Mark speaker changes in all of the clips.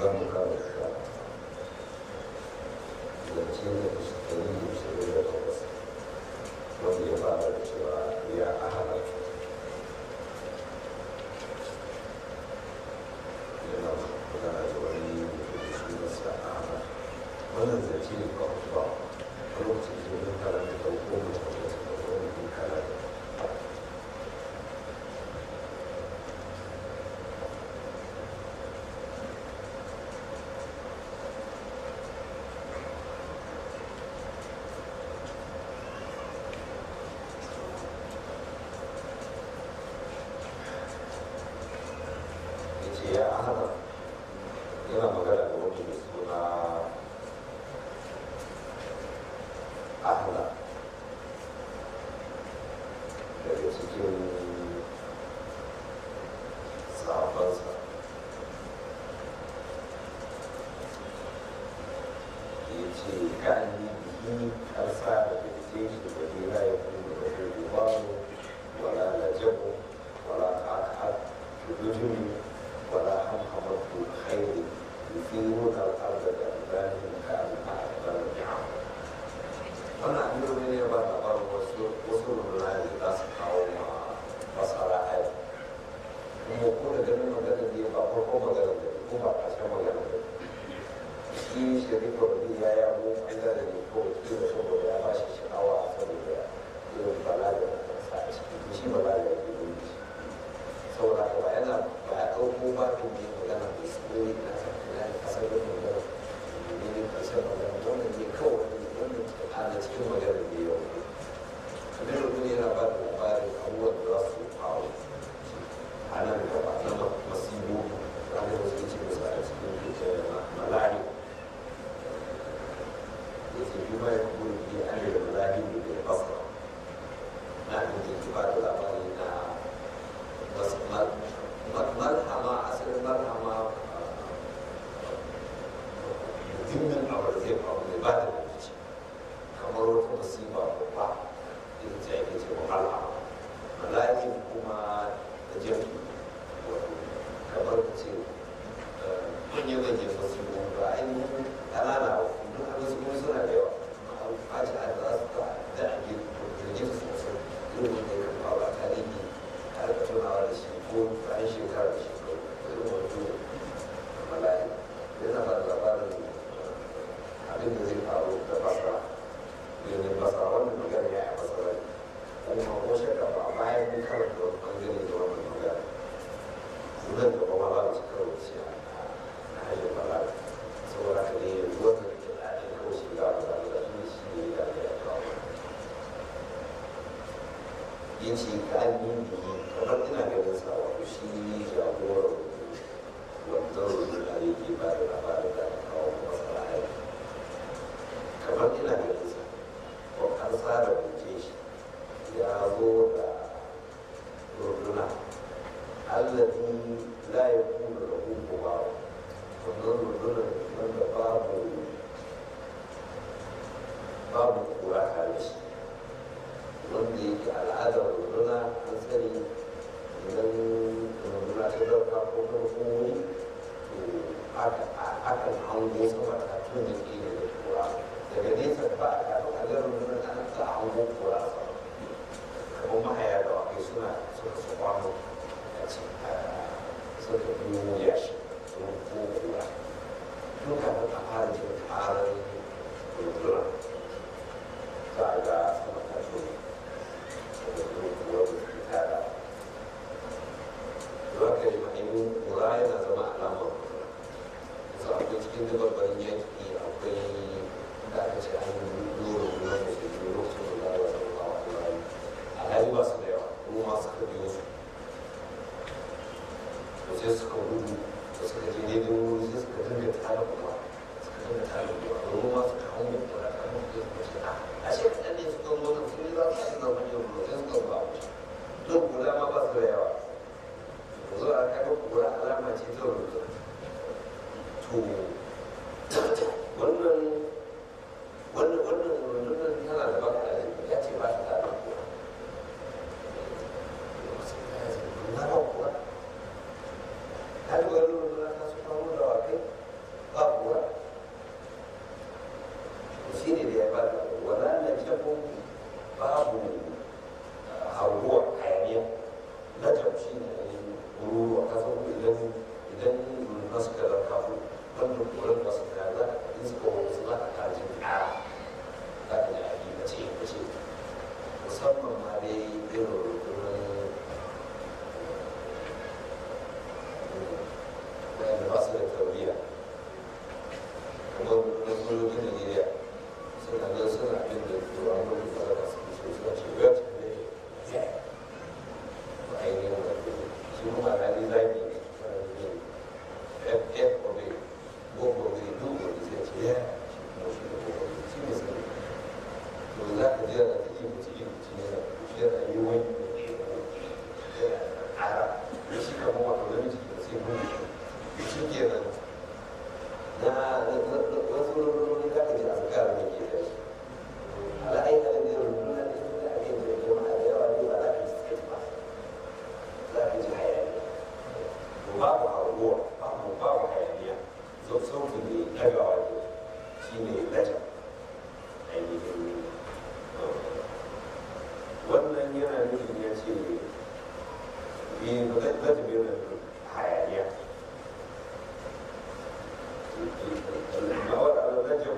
Speaker 1: za mu karanta zance na ɗari ishirin da takwas wanda ya fara da cewa ya ahara yana magana da wani mutum da sunansa ahara wannan zance ne ba ba a lokacin da mun karanta da ko mutum da suka zo mun karanta yace ya ahmad yana magana da wani mai suna ahmad daga cikin sahabansa ya ce ka'ani bihi karsa da gaske shi da nila ya kuma da rubuwanu wala lajabu wala ƙaƙa بدون ولا حمحمة الخير يثيرون الأرض بألبانهم كأنها أقبال النعم. وأنا أمير من يبان أبار وصول الله لناس قوم بصر أهل. kuma ko da ganin magana da ba farko magana da ko ba ƙarshen magana da shi sharifa da ya ya mu an da ne ko shi da saboda ya ba shi sha'awa saboda irin balaga da sa a ciki shi balaga ya yi shi saboda haka ba yana ba ya ɗauko ba to ne magana da su ne na na kasar da magana ne ne kasar magana wannan ne kawai wannan ana cikin magana ne yau abin da kuma yana ba da labarin abubuwan da za su faru a nan gaba na masibo ranar da suke cikin sa a cikin malari da ke bi mai kuma bi an da malari da ke fasa na da ke ba da labari na bas malhama asalin malhama muhimmin abu da zai faru zai ba da rikici kamar wata masifa babba ita ce ake ce wa malhama malayin kuma da jami wato kamar ka ce manyan manyan masifu ba ainihin ƙanana ba duk abin su kuma suna da yawa amma a ce a za su ta da a girgin sosai irin wanda ya kafa ba tarihi har ka tunawa da shi ko bayan shekara da shekaru irin wato mala'i yana ba da labarin abin da zai faru da basra yanzu basra wannan magana ya yi basra ne kuma ko shakka ba a bayan mun karanta wani bangare da wannan magana nan gaba ma za mu ci karo da shi a hajjin balaga saboda haka ne yanzu wannan da ke ɗaya kawai shi ga abu da da shi shi ne da ya kawo yin ce ka an yi biyi kamar ina ganin sa wato shi jagorar wanzan rubin da yake ba da labarin da aka kawo masana aiki kamar ina ganin sa ko an tsara buke shi ya zo da runduna allazi la yakunu lahu qubaw wannan rundunar wanda babu babu kura tare shi wanda yake al'adar runduna an sani idan runduna ta dauka ko farko wuri to akan hango sama ta tun da ke da kura daga nesa ba a kafin a ga runduna ana ta hango kura sama kamar mahaya da wakai suna suka su kwano a cikin suka biyo yashi sun ko kura tun kafin a fara jin karar runduna za a ga sama ta tuni Zaka yi ma'ainin kura yana zama alamar su akwai cikin dabarbarin yanki akwai da aka ce an lura ruwan da ke biyu lokacin da zawa da kawo alhali alhali ba su da yawa kuma suka biyo su to sai suka gudu da suka je daidai wuri sai suka dinga tara kuma suka dinga tara kuma ruwa suka hau mu kura kan mu da suka ce a ashe kaɗan ne suka zo da sun yi za su yi zama ne ruwa sai suka ba wuce don kula ma ba su da yawa zo a kaga kura alama ce ta rubuta to wannan wannan wannan wannan tana da baka da ya ce ba ta da kura na ba kura har ga wannan ta su kawo da wakai sauti mai ɗagawa ne shi ne lajar ainihin wannan yana nufin ya ce lajar yana nufin hayaniya ma'awar al-lajar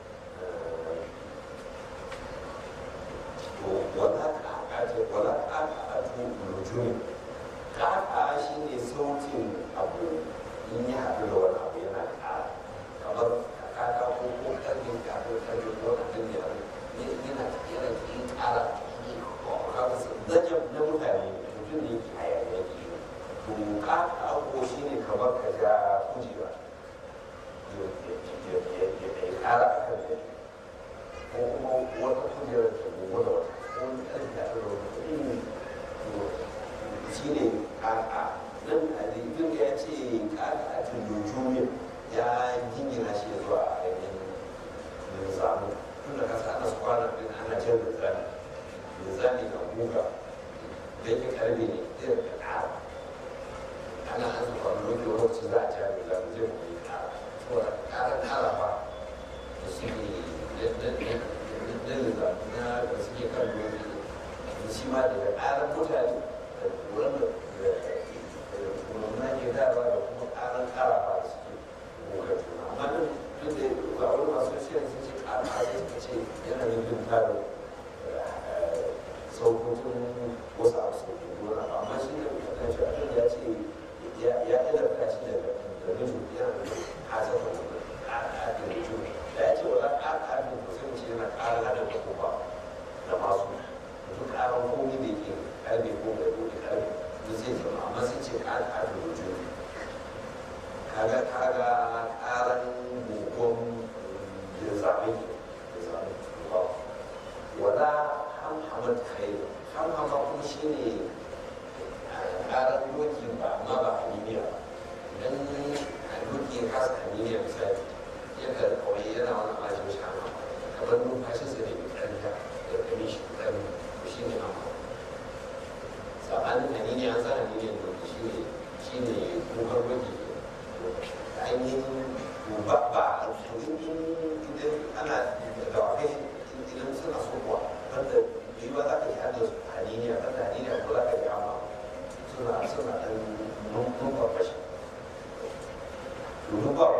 Speaker 1: wala ƙaƙa wala ƙaƙa nujumi ƙaƙa shi ne sautin abu in ya haɗu da wani abu yana ƙara kamar ƙaƙa ko ko ƙarfe ƙarfe ƙarfe ko abin da yana yana yin ƙara zajen na mutane mutum ne ke hayaniya ke to ƙaƙa ko shi ne kamar ka ja kujera ya ƙara a kan ko kuma wata kujerar ta gobe da wata wani ƙarfi da aka zama shi ne ƙaƙa nan a jirgin ya ce ƙaƙa a tundujumin ya jingina shi zuwa a ainihin zamu tun da kasa ana su kwana ɗin ana jan da zani da zani na guga da yake ƙarfi ne zai da ƙara ana an zuwa lokaci lokacin za a ci abin zamu zai kuma yi ƙara saboda ƙara ƙara ba da suke dalila na da suke kan doki da shi ma daga ƙarar mutane da kuran da kuma ke dawa da kuma ƙarar ƙarafa da suke goga juna amma nan duk da ga wani masu shirin sun ce ƙara a suka ce yana nufin tarin sauƙoƙin wasu abu sauƙin gona amma shi ne kan shi abin ya ce ya ɗalarta shi daga da nufin yana nufin hasafin ƙaƙa da juna da ya ce wala ƙaƙa da sai ce yana ƙara hada da kuma da masu duk ƙaran komi da ke ƙarfe ko da dole ƙarfe da zai zama amma sai ce ƙara hada da juna kaga kaga ƙaran gukon da zaɓe da zaɓe ba wala hamhamat kai hamhama kuma shi ne ƙaran doki ba amma ba haniniya idan doki ya kasa haniniya misali yakan kawai yana wani ajiyar shi hama kamar numfashin sa ne mai ɗanta da kame shi ɗan shi ne hama sabanin hanini an sa hanini da shi ne shi ne kukan wani ainihin ba ba idan ana da dawakai idan suna so kuwa wanda yi ba za ka yi hada hanini a kanta hanini a kula ka yi hama suna suna ɗan numfashi numfawa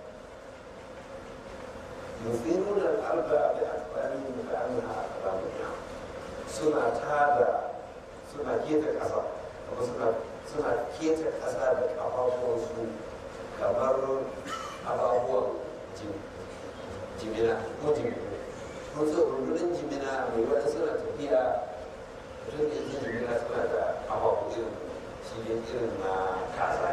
Speaker 1: يثيرون الأرض بأكبارهم كأنها أقلام النعم suna tada suna keta ƙasa kuma suna suna keta ƙasa da ƙafafuwansu kamar ababuwan jimina ko jimina kun san rundunar jimina mai wani suna tafiya tun da ita jimina suna da ƙafafu irin shi irin na kasa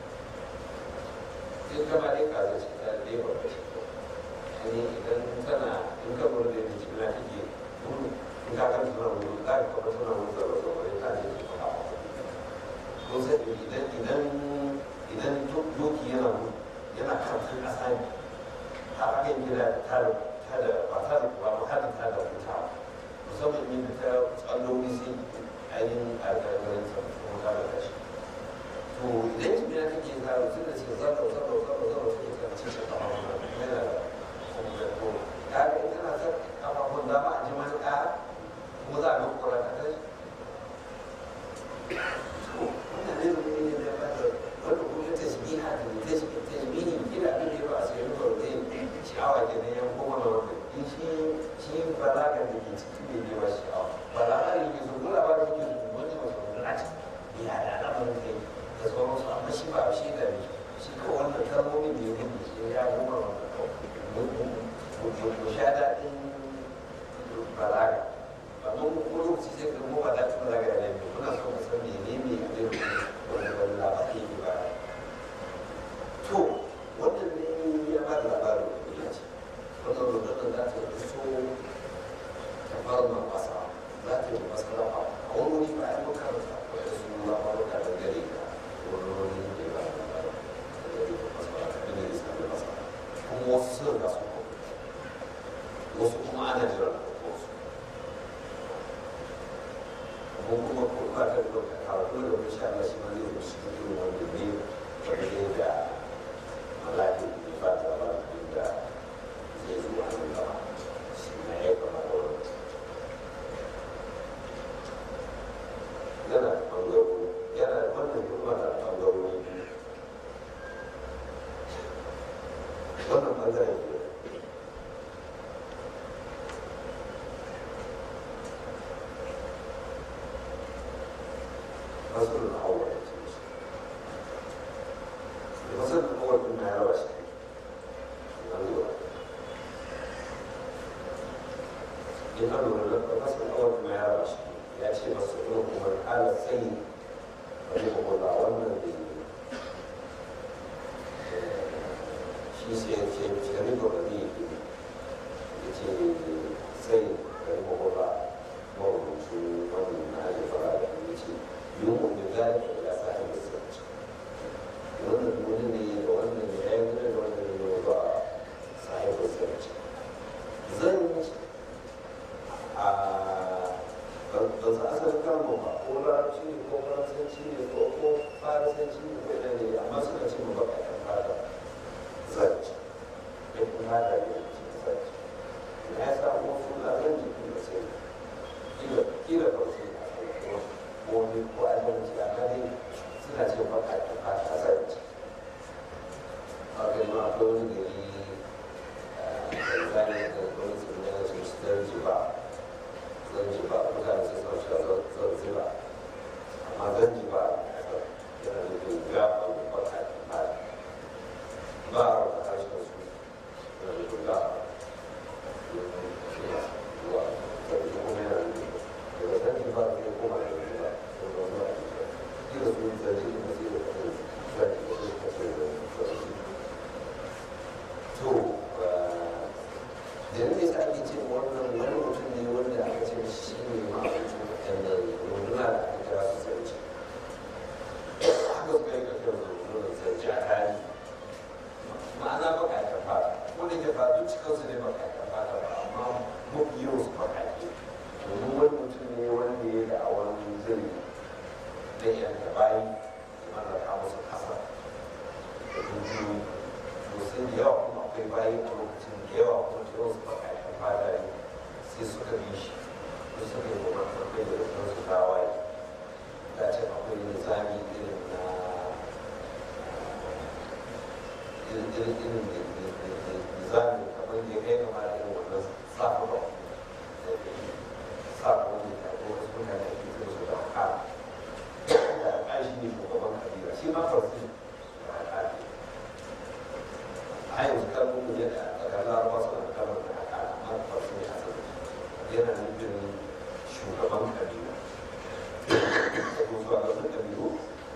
Speaker 1: in kama dai kaza ce ta dai ba ne idan tana in ka lura da yadda jimina take gudu in ka kan tana gudu za ka kuma tana gudu da wasu wani ta ne ke faɗa ko sai idan idan idan doki yana gudu yana kan kan ƙasa ne har aka yi gida ta da ta da ba ta da ba ma hadin ta da wuta musamman yin da ta tsalloli sai ainihin alƙalƙalin sa kuma ta da kashi to idan jimina take ta tun da suka zaba zaba zaba zaba suke kan cikin ƙafa yana da kaga in kana son kafafun dama a ji mani ƙara kuma za a ga kura ta kai wannan ne ne ne da ba da wanda kuma ta tasbiha da ta tasbihi kila abin da ba sai ruwa da sha'awa ke nan yan kuma na wanda in shi shi balaga da ke ciki ne ne ba sha'awa balaga ne ke so kula ba da ke so wani ba so na ci ya da al'amarin kai da sauransu amma shi ba shi da shi kawai wannan kalmomi da ya gudu shi ya goma wannan kawai mu sha daɗin balaga ba mun ko lokaci sai ka mu ba daɗin balaga da ne muna so mu san mene ne abin wanda wani labari ne ba to wannan ne ya ba da labarin da ya ce wannan rundunar za ta yi so ta fara ma wasa za ta yi masa lafa a wani wuri ba ya muka rasa ko ya su labaruka da gare ka wani wani da ba da labarin da gare ka masa ba da ne da da masa kuma wasu sun ga su wasu kuma ana jiran wasu ko kuma ko ba ta da karatu da insha Allah shi ma zai yi shi irin wanda ne wanda ne da malaki wannan ɓangaren ke masalin awal da ce shi da masalin awal ɗin na yarawa shi na zuwa in an lura da masalin awal ɗin na yarawa shi ya ce masu ɗin kuma ala tsayi ba zai kuma ba wannan da shi sai ya ce shari'a ba zai yi ya ce tsayi da kuma ba marubutu wannan na ajiye fara da ya ce يوم بذلك إلى صاحب السبت وأن المدني وأن العلم وأن الوضع صاحب السبت زنج ba za a san kama ba ko larabci ne ko faransanci ne ko ko faransanci ne ko ne ne amma suna ce ba ka kan fata zanci ya kuma da ya ce zanci na ya samu suna zanci kuma sai kila kila ba sai wani ko adalci a kare suna ce ba ka ta fata zanci a kai ma akwai wani gari tanzania da wani tsibirin su su zanzibar zanzibar mutane su san cewa zanzibar amma zanzibar yana nufin gafa da baka ta fata ba a raba harshen su yana nufin gafa zuwa zanzibar kuma yana nufin daga zanzibar ne kuma da zanzibar kila su yi zanzibar ne sai da kasar zanzibar ne kasar zanzibar to da ne sa ake ce wannan wani mutum ne wanda aka ce shi ne ma'aikacin waɗannan runduna da aka kira su sarki haka suka yi kafin rundunar sarki a tarihi ma'ana bakaƙen fata wanda ke fa duk cikinsu ne bakaƙen fata ba amma mafi yawan su bakaƙe domin wani mutum ne wanda ya da awon zuri na yanka bayi da mallaka musu ƙasa da dukiyoyi sosai da yawa kuma akwai bayi a lokacin da yawa kuma da yawan su bakaƙen fata ne sai suka bi shi da suka yi wa kai da rufin su tawaye da ce akwai nizami irin na irin irin irin nizami kamar da ya kai kama da irin wannan safa ba safa wanda ta ko wasu mutane ake zai su da haka da haka shi ne shugaban kabila shi ma farsi da haka ne a yanzu kalmomin yadda a tsakanin larabawa suna da kalmar da haka amma farsi ne a asali yana nufin shugaban kabila da zuwa ga wasu kabilu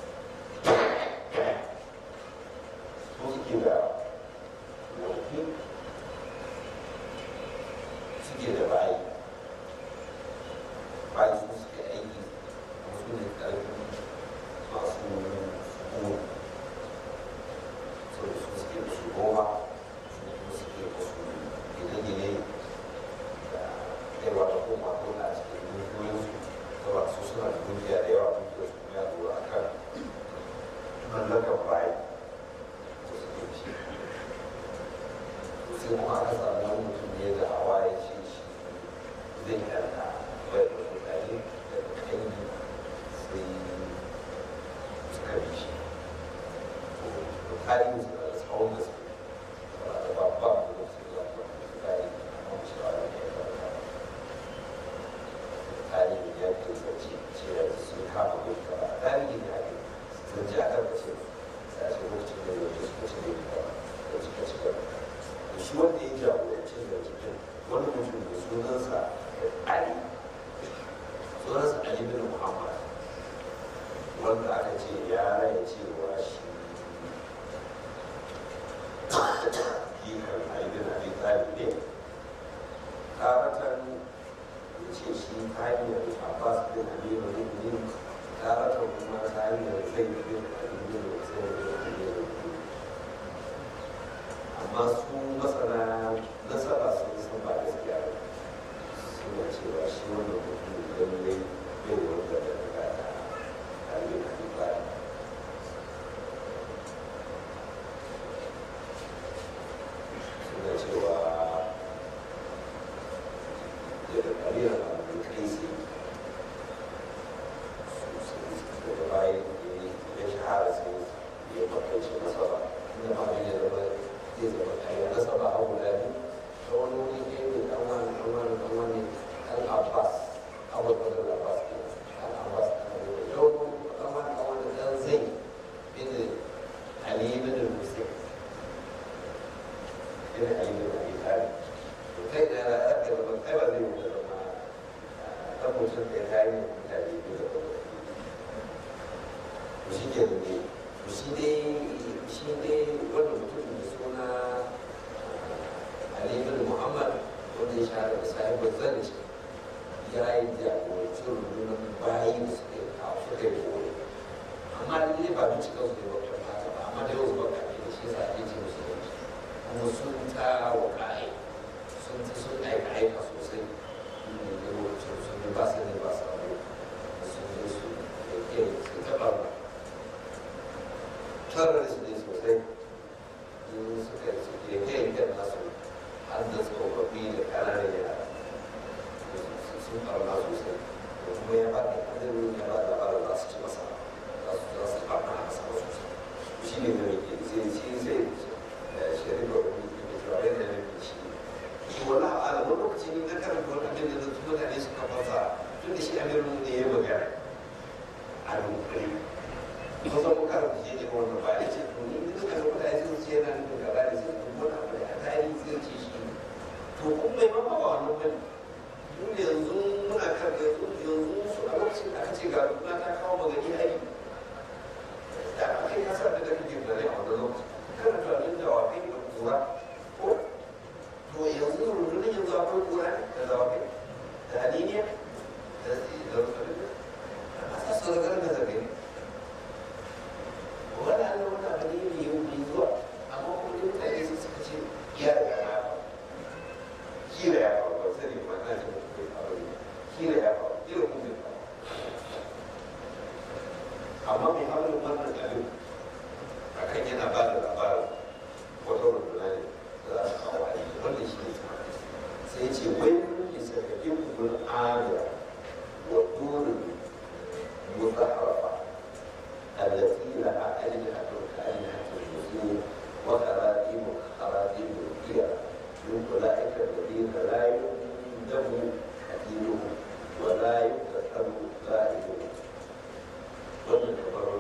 Speaker 1: su suke da wanki suke da bayi bayi su suke aiki wasu ne ƙarfi masu sukuni so su suke da su goma su kuma suke da su gine-gine da yawa da kuma kuma a cikin dukiyoyinsu saboda su suna da dukiya da yawa dukiyar su ya zuwa a kan mallakar bayi da suke da shi sai kuma aka samu wani mutum ne da hawa ya ce shi zai yarda bai da mutane daga kanyi sai suka bi shi to tarihin su da tsawon gaske da babba da su da su tarihi amma shi ba da ya karanta tarihi ya ke zance cewa sun kama duka tarihi ne ake zance a karkashin sai a ce lokacin da yau suka ci da duka da suka ci gaba da shi wanda ya jagoranci da cikin wani mutum da sunansa ali sunansa ali bin muhammad wanda aka ce ya raya cewa shi jikan ali bin abi talib ne taratan ya ce shi ta hanyar abbas bin abi mu'minin taratan kuma ta hanyar zai bin abi bin sai bin abi amma su masana nasara sun san ba gaskiya ba suna cewa shi wannan mutum idan ne bai wanda da daga da kalin alibari suna cewa daga kalin alibari kai sai daga bayan ya shahara sai ya makaice nasara inda ma ya zama zai zama kariya da wani wuri ke ne ɗan wani ɗan wani ɗan wani ɗan abbas abu da da abbas ke ɗan abbas da wani ɗan wani ɗan wani ɗan zai bin ali bin hussein bin ali bin abi talib to kai da ya ɗaga da kai ba zai wuce da ma ɗan mutum da ya kayi mutane biyu da kuma shi ke da ne shi dai shi dai wanda mutum da suna Ali bin Muhammad wanda ya shahara da sahibar zanci ya yi jagoranci rundunar bayi da suke kawo suka yi kore amma lalle ba duk cikin su ne ba kuma haka ba amma da yau zuwa kafin da shi sa ake ce musu zanci kuma sun ta wa ƙa'ai sun ta sun aika aika sosai da lokacin sun yi ba su ne ba su abu sun yi su da ke su taɓa terrorist ne sosai in suka suke yankin nasu har da tsofaffi da ƙananan yara sun ɓarna sosai da kuma ya ba da hadirin ya ba da labarin za su ci masa za su za su ɓarna a sama sosai shi ne mai ke sai shi sai shari'a wani ke cewa yadda ne ke shi shi wani ala wani lokaci ne na karanta wani abin da zai mutane suka fasa tun da shi amirin ne ya magana a dunkule kusan mu karanta shi ne wannan ba ya ce to ni duka da mutane sun ce yana nufin gaba da sai kuma wani abu da a tarihi sai ce shi to kun bai ma ba wannan bane mun yanzu muna kan yanzu yanzu su a lokacin da aka ce ga rukuna ta kawo magani hari da aka kai kasa da kake tunani a wannan lokacin kana tunanin dawakai da kura ko to yanzu rundunar yanzu akwai kura da dawakai da haliniya da da rukunin a sa su da garin da zagaye wani an wani abu ne mai yau mai zuwa amma kuma duk mutane sun suka ce ya riga na kira ya faru ba sani ba na jin bai faru ne kira ya faru kira kuma bai faru amma mai harin wannan abin akan yana ba da labarin wata runduna ne za a kawo a yi wanda shi ne sai ce wai ne sarkafin kubin amira wa turin muzaharafa التي لها أجنحة كأجنحة المسلمين وخراطيم خراطيم الكيرة من أولئك الذين لا يندم حديثهم ولا يكتسب زائدهم wannan kamar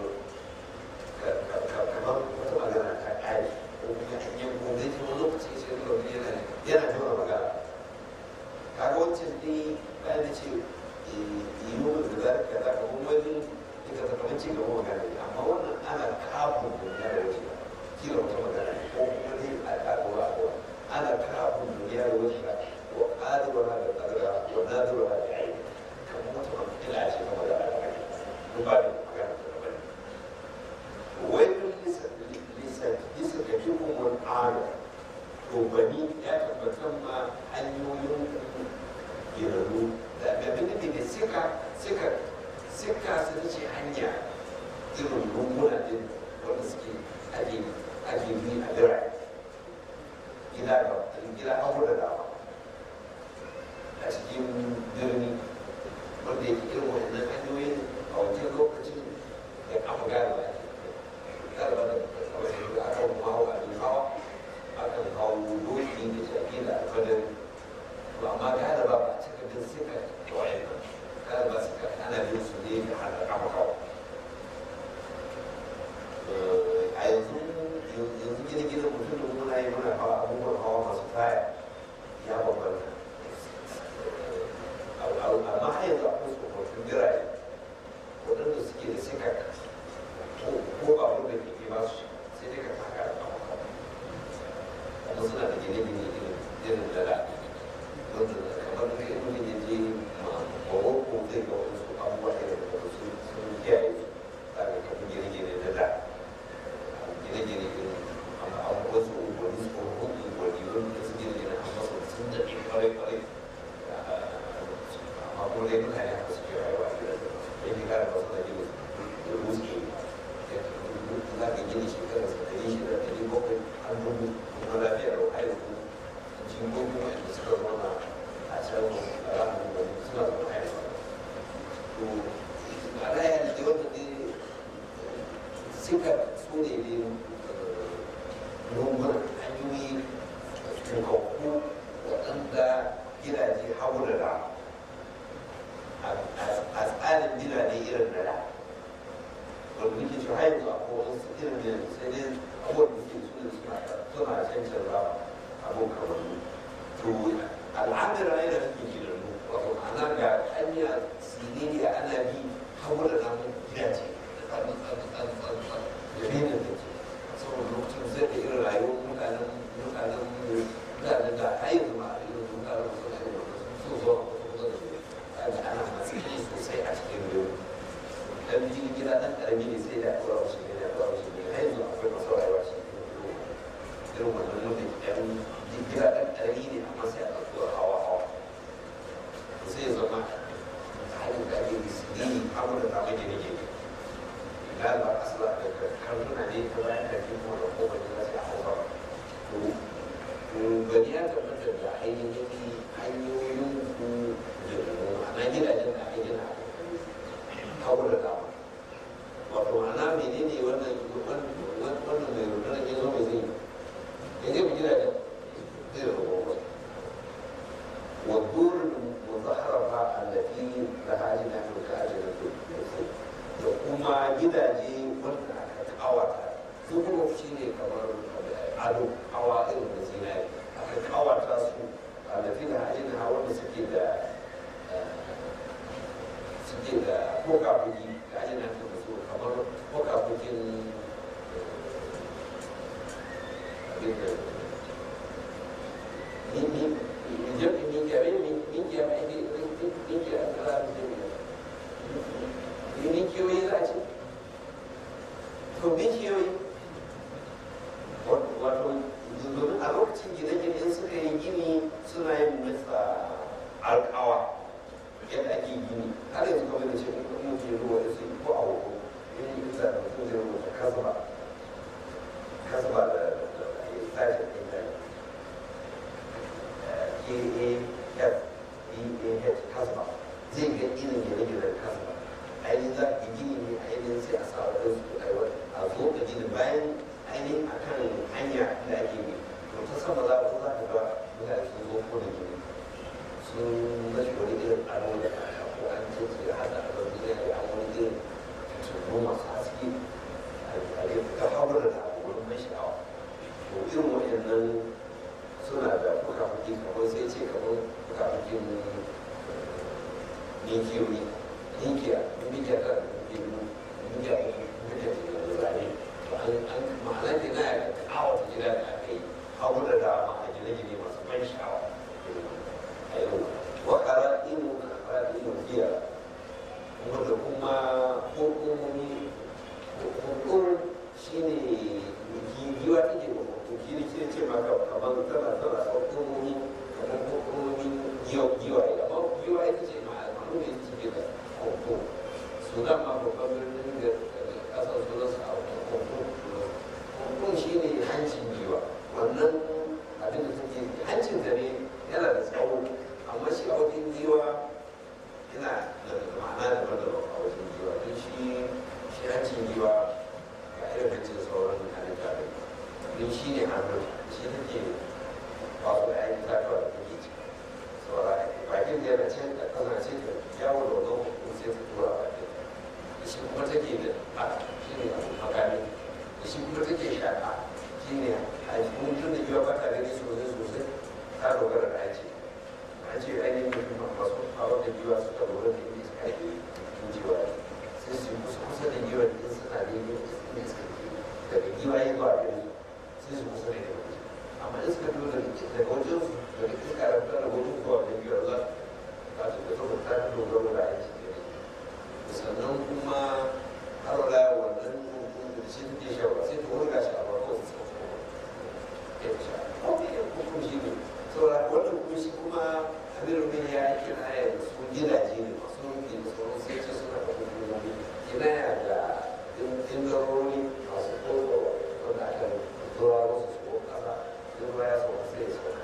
Speaker 1: kamar wata magana ta ƙari ko kuma an yi gobe ta wani lokaci sai da wani yana yana jima magana kaga wancan dai bayan da ce yi mu da za ka za ka kuma wani ita ta kamar ci gaba magana ne amma wannan ana kafin duniya da wasu kila wata magana ne ko kuma ne a ƙaƙura a kowa ana kafin duniya da wasu ko ƙadura da ƙadura wa nadura da aiki kamar wata magana ce ta magana da aiki ko ba da magana ta da bane wai lisa lisa ka fi kuma ana to bani ya tabbatar ma hanyoyin girarru da abin da suka suka suka sun ce hanya irin lunguna din wanda suke ake ake bi a birane gida da gida hagu da dama a cikin birni wanda yake irin wannan hanyoyin a wancan lokacin da kafa gane ba galiba da kawai da aka hawa abin hawa akan hawo doki da shafi da alfadar amma galiba ba a cika bin suka da wayannan kada ba su ana bin su ne da hana kafa kawo a yanzu yanzu gine gine mutum da muna yi muna hawa abubuwan hawa masu taya ya bambanta amma har yanzu akwai tsofaffin birane waɗanda suke da suka ko ba wanda ke ke ba su sai dai ka taka da kafa kawo kuma suna da gine gine irin da da wanda kamar da in mutum ya je Morocco zai ga wasu abubuwa da da su sun kiyaye za ka kafa gine-gine na da gine-gine irin amma wasu unguwanni tsohon unguwanni wanda su gine-gine a masu sun daɗe kwarai-kwarai amma kuma dai mutane haka suke rayuwa a gidan da ya fi kare masu na gine da ruske za ka gine shekarar sa ɗari shida ɗari bakwai an dubu kuma lafiya da har yanzu jingogin wanda suka zauna a can ranar wani suna zaune a yanzu to a raya da wanda ne suka su ne ne lungunan hanyoyi tukakku hagu da dama a tsarin birane irin na da wanda nake cewa har yanzu akwai wasu irin da sai dai abubuwan da suke suna suna suna cancan ba abun kamar to al'adar rai da suke gidanmu wato ana ga hanya siririya ana bi hagu da dama gidaje da tsarin tsarin tsarin tsarin tsarin da benin da ke saboda lokacin zai da irin rayuwar mutanen mutanen mutanen da har yanzu ma a irin mutanen suna yin wanda sun zo kusa da su kaga ana matsayi sosai a cikin yau dan jirgin gida dan karami ne sai da akwai wasu ne da akwai wasu ne har yanzu akwai masu rayuwa shi irin wannan wanda yan gida dan karami ne amma sai a ɗauki hawa hawa sai ya zama halin da ake sirri abu da ta mai gine gine ina ba asala da karnuna ne ta bayan da ke kuma da kowane na sai a hausa to gani ya tabbata da ainihin hanyoyin ku na gidajen da ake gina hagu da dama wato ma'ana menene wannan wannan mai rundunar ya zo mai zai ya zai mu gidajen zai da gobe والدور المظهرة التي لها أجنحة كأجنة النسل da kuma gidaje wanda aka kawata su kuma shi ne kamar ado hawa irin da zinari aka kawata su a da fina ajin hawa da suke da suke da kokafuki da ajin da su kamar kokafukin abin da ni ni ni je ni ni ni ni ni ni ni ni ni ninkiyoyi za a ce to ninkiyoyi wato domin a lokacin gine-gine suka yi gini suna yin nasa alkawa yadda ake gini har yanzu kamar da ce kuma mutum ruwa da su ko a hukun yin yi kusa da mutum zai rubuta kasba kasba da sashen ɗin da K-A-F-E-A-H kasba zai ga irin gine-ginen kasba ainihin za ka gini ne ainihin sai a sa wa su a zo ka gini bayan ainihin a kan hanya da ake yi to ta sama za ka za ka ga mutane sun zo ko da gini sun mashi wani irin aro da kaya ko an ce su ya hada a wani irin a wani irin tunu masu haske a yi ta hawa da abu wani mai sha'awa to irin waɗannan suna da fuka-fuki kamar sai ce kamar fuka-fukin ninkiyoyi ninkiya ninkiya ta ninkiya ninkiya ninkiya ta zane to an ma'ana ke na ya kawo ta gida da aka yi hagu da dama a gine-gine masu ban sha'awa a yau wakara inu na fara inu biya wanda kuma hukumomi hukum shi ne giwa take da hukum shi ne shi ne ce maka kamar tana tana hukumomi kamar hukumomin giwa amma giwa ita ce ma'aikatu ne take da hukum sudan ma babban birnin da kasar sudan su a hukum hukum shi ne hancin giwa wannan abin da take hancin da ne yana da tsawo amma shi a wajen giwa yana da ma'ana da daban a wajen giwa don shi shi hancin giwa ga irin hancin sauran halitta ne don shi ne hannun shi take ba su da ainihin zakawa da take ci saboda bakin da yana can da kasa ce da yawo da wannan hukum sai ta tura bakin da shi kuma take da haka shi ne makami da shi kuma take shaƙa shi ne a cikin tun da giwa ba ta gani sosai sosai ta dogara da hanci an ce ainihin mutum masu hawa da giwa suka lura da inda suka yi giwa sai su kusa kusa da giwa in suna da yin inda suka yi daga giwa ya zuwa gari sai su kusa da giwa amma in suka lura daga wajen su daga iska da fita da wajen zuwa da giwa za ta ta da saboda ta fi dogaro da aiki sannan kuma har wala wannan da shi take shawara sai ta wurga shi a farko su sauko ya ta sha ko ne hukum shi ne saboda wannan kuma shi kuma abin rubin ya yi kinaya da su gidaje ne masu rufi da sauran sai ce suna da hukumomi kinaya da indarori masu koko wanda aka tura musu su ko kasa in ruwa ya sauka sai ya sauka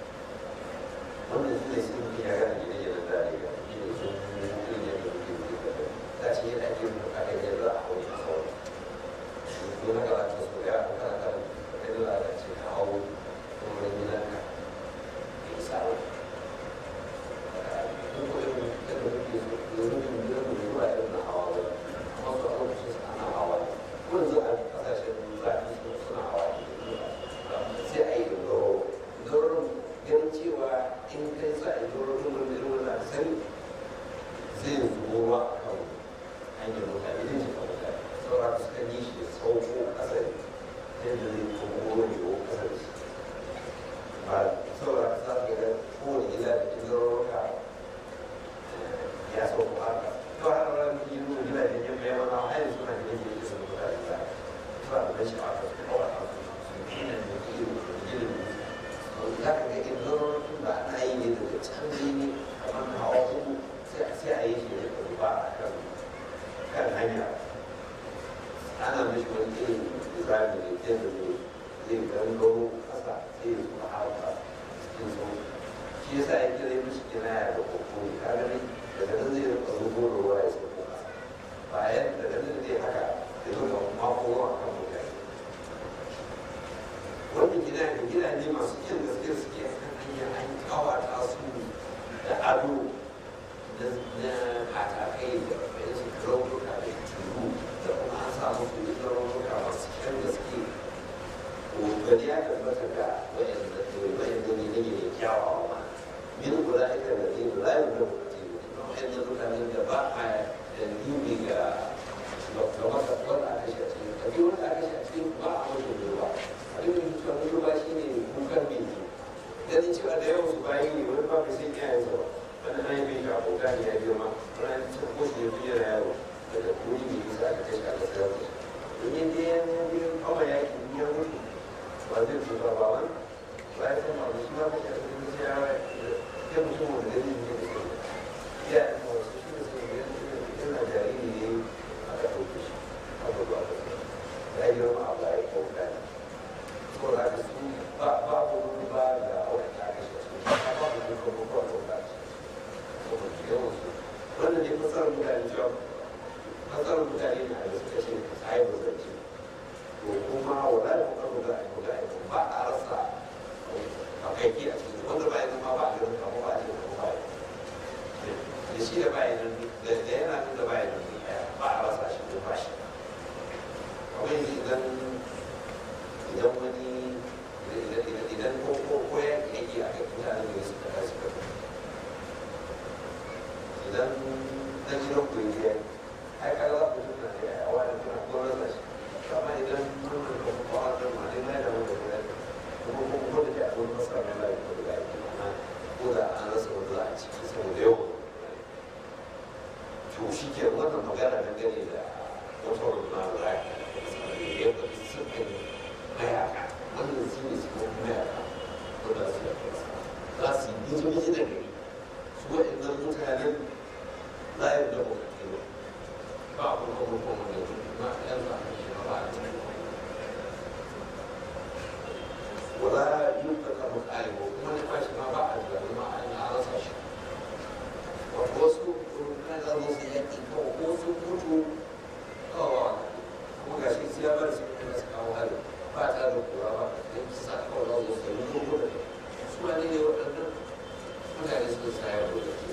Speaker 1: wannan su ne sun fi ya gane gidan yana da ne ga shi ne sun mutum ya ga mutum ya ga ta ce yana ake rubuta kan yadda a hau a sauran ko na karatu su ya kana kan yadda za a ce ka hau wurin gidanka ya samu shi yasa ya kira mishi kinaya da kokori ka gani daga nan zai rika zubo da ruwa ya sauko kasa bayan daga nan zai haka ya rika mako ruwa kan mutane wannan gida da gidaje masu kyan gaske suke kan hanyar an kawata su da ado na katakai da bayan su raunuka da turu da kuma an samu su da raunuka masu kyan gaske gani ya tabbata ga wayan da ne ne ne kyawawa ma min guda ita da zai guda yin da mutum wayan da mutanen da ba a dubi ga ga masa wanda aka shi a cikin kabi wanda aka shi a cikin ba a mutu ruwa abin da mutuwa mutu ba shi ne kukan biki ganin cewa da yawan su bayi ne wani ba sai iyayen sa ba wani an yi bai abota ne ya biyo ma wani an ci ko shi ya fi yana yaro daga kuri ne bisa aka kashe aka sayar da shi domin dai ya biyo kawai yaki ya mutu ba zai fi ba ba wani ba ya san ba su ma kashe a cikin sai ya ya mutum wanda zai yi ne da kai ya yi ma wasu shi da sai yana jariri ne aka ɗauke shi aka zo aka ya yi girma a baya ko ɗaya ko da ka su ba babu wani ba ga wani ta kashe su ba babu wani ko ko ko ta ce ko ko ke yawan su wannan ne fasarar mutane cewa fasarar mutane ne a da suka ce sai ba zai ce to kuma wala da kuma da ai da ai ba a rasa a kai ki a cikin wanda ba ya zama ba a ganin kamar ba a cikin kamar ba da shi da bayan nan da yana nan da bayan nan ba a rasa shi ko ba shi kawai idan idan wani idan ko ko ko ya yake a kai mutanen da suka kai suka idan na gidan ku yi ai kaga za ku tuna da ya wani kuna ko rasa shi amma idan mun ka ko ko a da ma dai da mun da kuma ko ko da ya abun masa mai lai ko da ya kuma ko da an rasa wanda za a ciki saboda yau to shi ke wannan magana dangane da wata runa da ya fi sukan mayaka wannan su ne su kuma mayaka ko da su yafi za su yi bizu bizu da gari su waɗannan mutanen za a yi da bukatu ba a kuma kuma kuma da ma yan za a shi ba a cikin wala yi ka kama ƙalibu kuma na kwashi ma ba a da ma a rasa shi wasu na za su yi yaƙi ko wasu mutu kawawa kuma ga shi siya ba da su kuma su kawo hari ba ta da kura ba da su sa kawai za su yi ko ko da su ma ne waɗannan mutane su sa ya zo da ke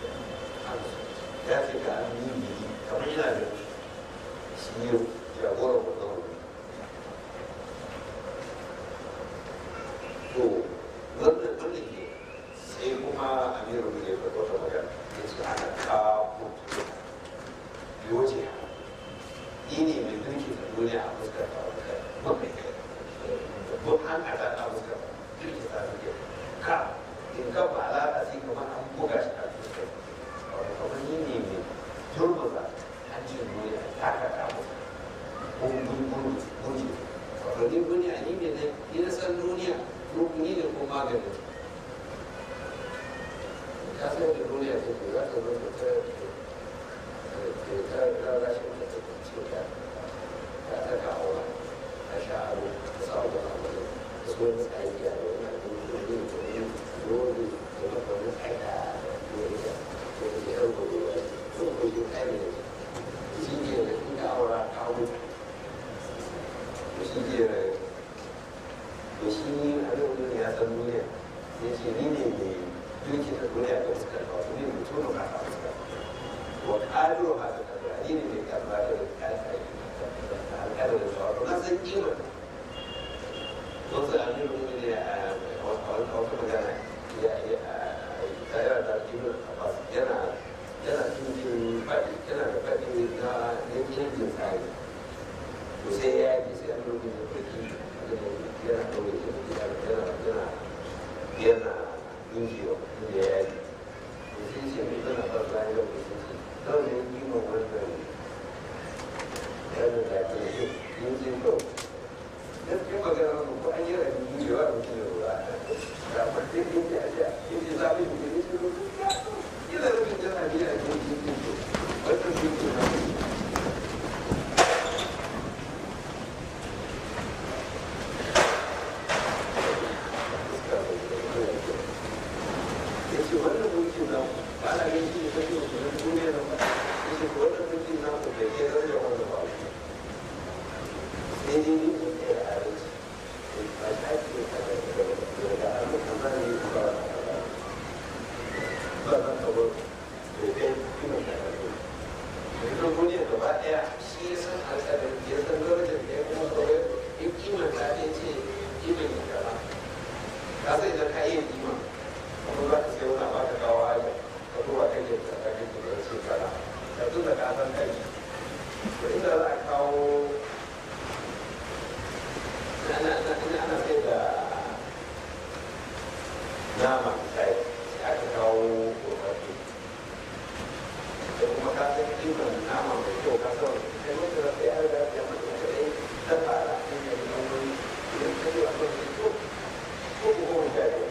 Speaker 1: ya fi ka an yi biki kamar yana da shi yau jagoran wannan wuri to wannan wannan ke sai kuma amiru ne ya faɗo ta magana ya ce ana kawo yoje ni ne mai mulki da duniya a fuskar ta wata mun an kada a fuskar mulki ta duke ka in ka ba alaƙa sai kamar an buga shi a fuskar wato kamar ni ne mai turmuza hancin duniya ta ka kamo gungun gungun wato ni duniya ni ne ni na san duniya ni ne ko maganin ka san da duniya ta ke za ta zo ta ta ta rashin da ta ce ta ta ta kawo ta sha aro ta sa wa abu da su wani tsari a da wani abu da ne da ne dole da maka wani tsari a dole da ko da ya rubu da wani ko ko yi tsari da shi ne da in ka aura kawo shi ne da shi a nan ya san duniya ya ce ni ne mai duki da duniya da suka kawo ne mutum da ka suka wa ƙaro ha da kaza ni ne mai karɓa da alƙalar da shawarar na san kima wasu amir mu ne a wata magana ya ta yana da ibn abbas yana yana tuntun faɗi yana da faɗi na yankin jin tsari to sai ya yi sai amir mu ne faɗi yana ɗaure yana yana yana injiwa inda ya yi da sai ce mai tana ba za a yi wani sun ce kawai da yi ma wannan yana da ke yi yin ce ko gaskiya magana mu ko an yi rabi injiwa da mutum da ruwa da amma sai yin ce a ce yin ce za a yi mutum ne ce ko yana rubin jana biya a cikin yin ce wannan yin ce na abinci ne kake wa kuma duniya da ba ya ce wannan sarki na ku bai kai zai wanda ba sai dai ni ko kai da abinci ba shi ake kada daga abin kaza ne ba ba zan taɓa bai kai kima da abinci yanzu duniya gaba ɗaya shi ya san alƙadar ya san darajar da ya kuma kawai in kima ta ɗaya ce kima ne kaza ka sai idan ka yi kima kuma za ka sai wani ba ka kawo aja ka duba kan yadda ka kake da ce kaza ka tun da ka san kai to inda za a kawo ana ana sai da nama misali sai aka kawo kokarfi da kuma ka san kimar nama mai kyau ka san kai wanda da sai an da ya mutu da dai ta fara in ya yi wani idan ka yi a kan shi ko ko ko ko ta yi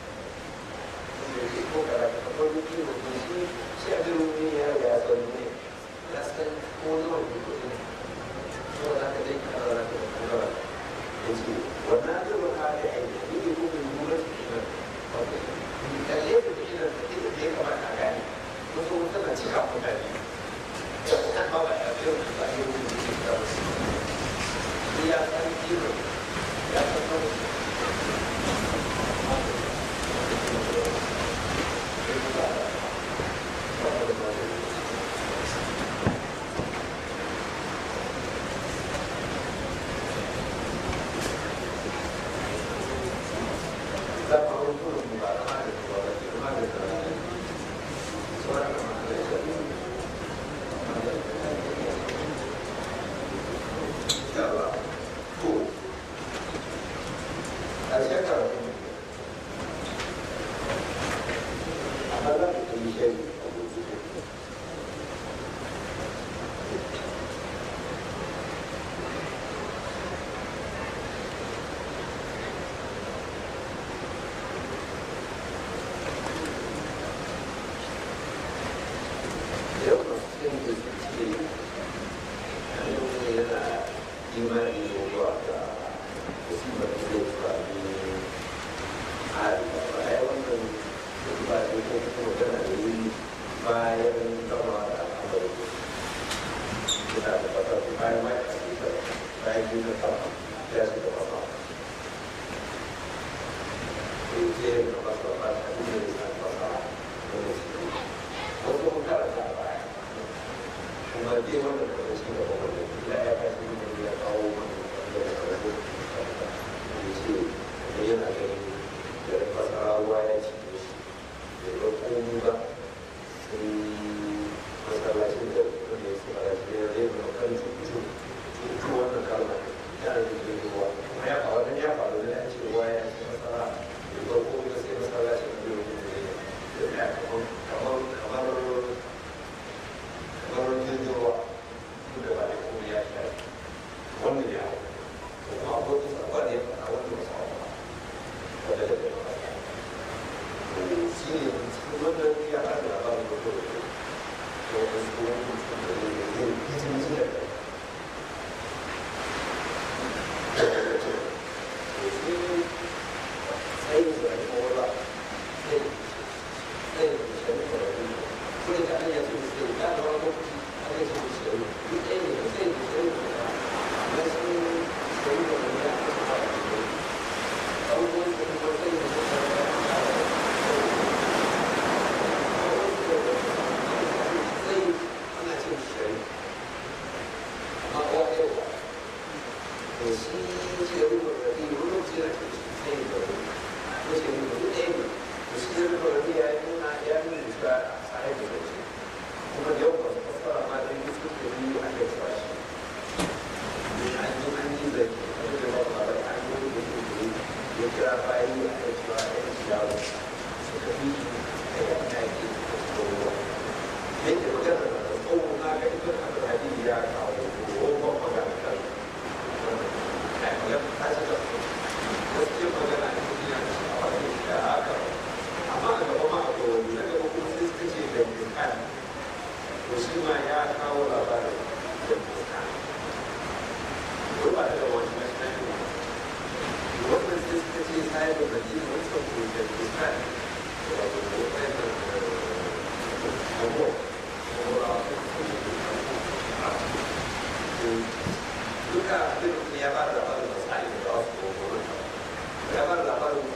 Speaker 1: ko kada ka kafa ruki da ke shi shi a jirin ne ya riga ya san ne ya san ko nawa ne ko ne ko za ka dai ka rara ka da kuma ya ce wannan jirin hali aiki ne ne ko mai lura da shi nan kalle da shi nan ita da ya kamata a gane wasu tana cika mutane da kuma ba ba ya fiye da ba yau da ke da wasu ni ya san kiro ya san kawai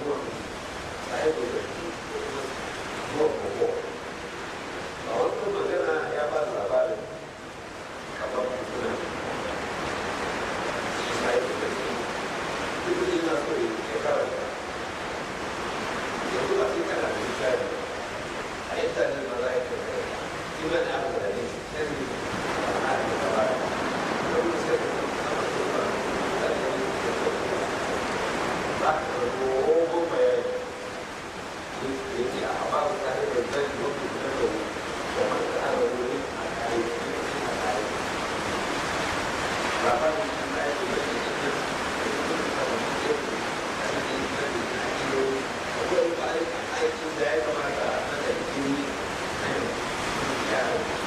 Speaker 1: abubuwan sai da ko ko a wasu magana ya ba da labarin kamar suna sai da duk da yana so ya karanta yanzu ba sai kana da misali a yadda ne ma za a yi kai shi ma ne abu da ne sai ne a da gaba da wani sai da sama da ba da ne ba ka da dogon bayani ya ce a ba su tare da zai wani da da kuma da ana wuri a kare a kare ba ba da shi na yi da shi da akwai aikin da ya kamata a da jini ya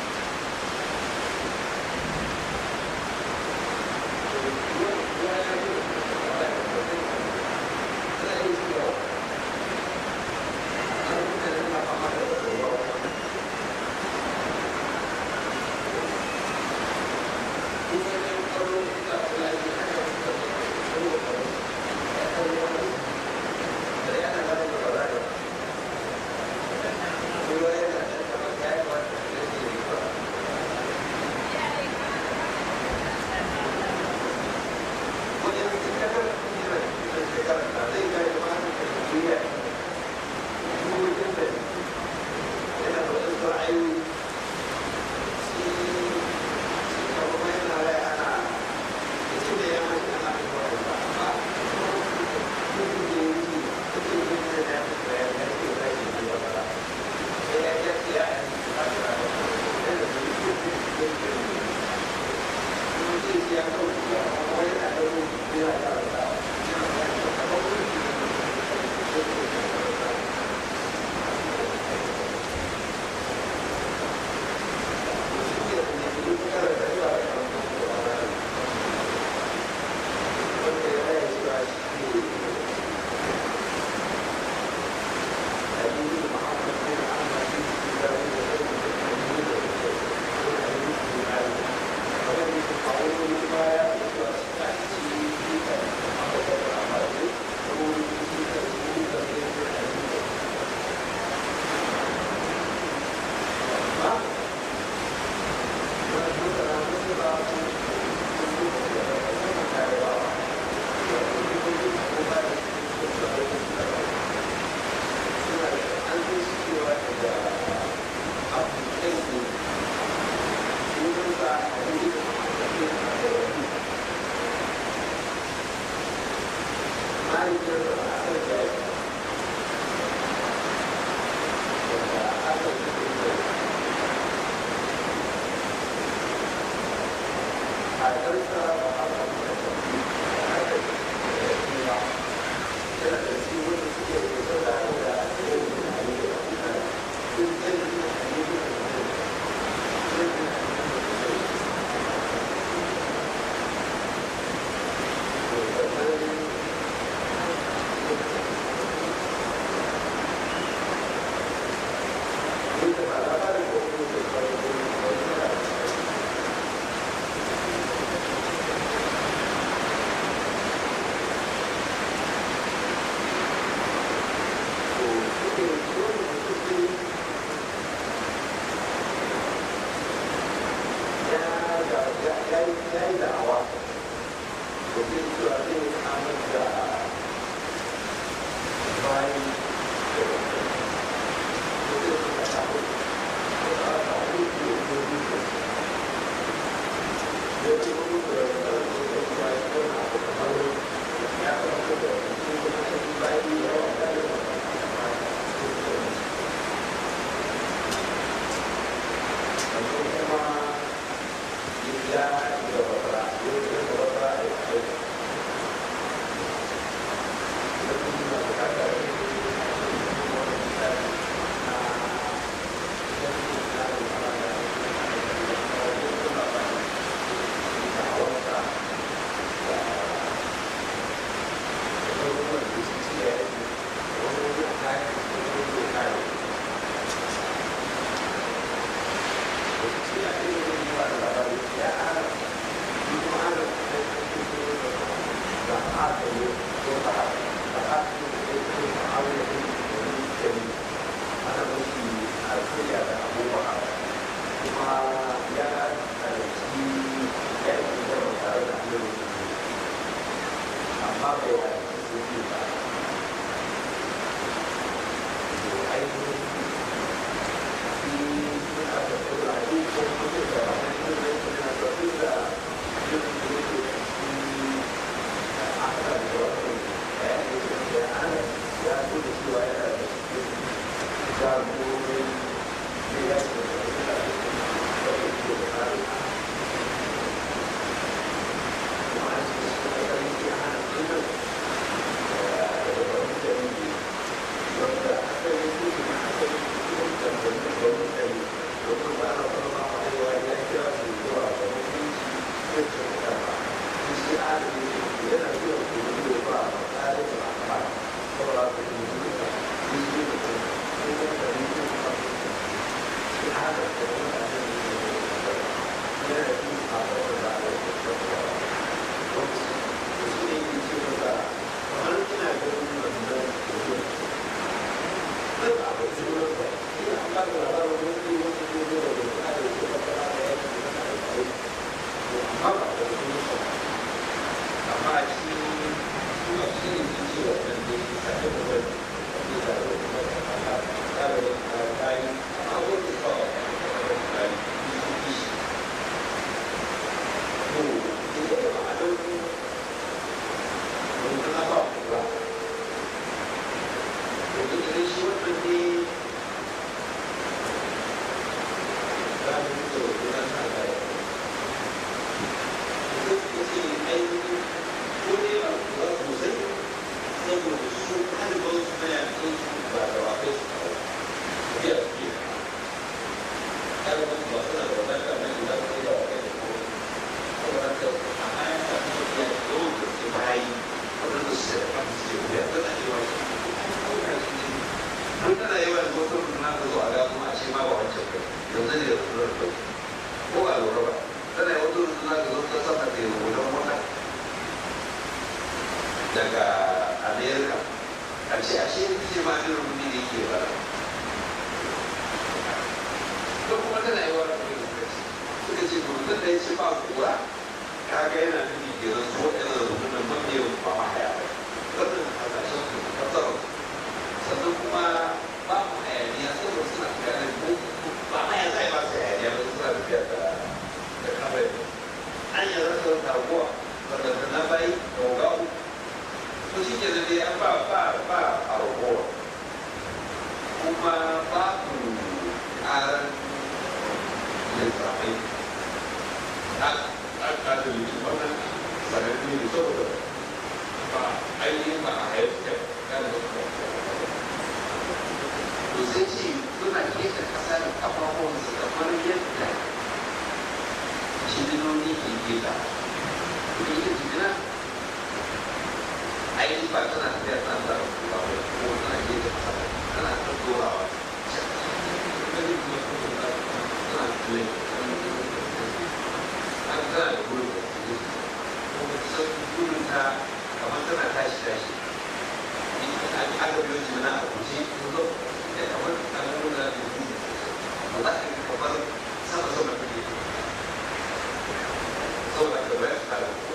Speaker 1: cewa yana da cikin jagorori da ya ce da suna da da ke da tsari kuma a cikin su da kan yi hana tunan da wani jami'i wanda aka yi su da aka yi su da wani wani jami'i wanda ba na farma a yawa ya kira su zuwa ga mutunci da kyauta shi adali yana zuwa kuma ba a tsarin da ba saboda ka yi zuwa yi zuwa da kuma da yi zuwa da shi haka da wani adali ne yana yi a wani da ala yi da kuma wani da shi ne yi ce masa kamar ina ganin wannan mutum zai ba a zuwa ba ina ba da labarin wani wani ne zuwa da kuma da ke da kuma da ya ke da kuma amma ba da kuma amma a cikin suna shi ne sun ce wa ɗan ne a kan da wani wani da wani da wani da wani da kayi amma wani ba wa da kayi su fi shi to idan da ba a ɗauki wani na ba ku ba to idan shi wannan ne za mu yi da wani na sa da ya ce ainihin ko ne ba za su sosai saboda su ɗaliban su na yakin su ba da wa kai su kawo biya su ke ɗaliban su ba suna da wadata na yi za su kai da wa kai da kowa saboda haka a bayan sa kuma biya da yawan da su bayi wadanda su da kan su ke biya tana yi wa shi an tana yi wa mutum na ka zo a ga kuma a ce ma ba wancan kai yanzu ne da su da kai ko ba lura ba tana yi wata rusu za ka zo ta sama da rubutan wata daga amerika a ce a shi ce ma irin rubutu da yake ba to kuma tana yi wani abin da suka ce rubutun da ya ce ba kura kaga yana nufi ke zan so ɗaya da rubutun ban ne ba ma haya ba wannan hasashen su kasar sannan kuma ba mu hayaniya saboda suna ganin ba ma ya zai ba su hayaniya ba suna tafiya da da kawai an yi rasa taguwa wadda na bai da gawo to shi ke da dai an ba ba ba a ragowa kuma ba ku ƙarar littafai a ƙasar littafai wannan sanannu ne saboda ba ainihin ba a haifar da to sai ce suna keta ƙasa da ƙafafuwansu kamar yadda cinoni ke gida kuma ita jigina ainihin ba tana tafiya tana da ruwa ba ko tana gida kasa tana ta dorawa tana tule an tana da gurin da ke kuma kusan gurin ta kamar tana tashi tashi aka biyo jimina a kuce ko da kamar an nuna da gudu ba za ka yi kamar sama sama take saboda ka bayar da kuwa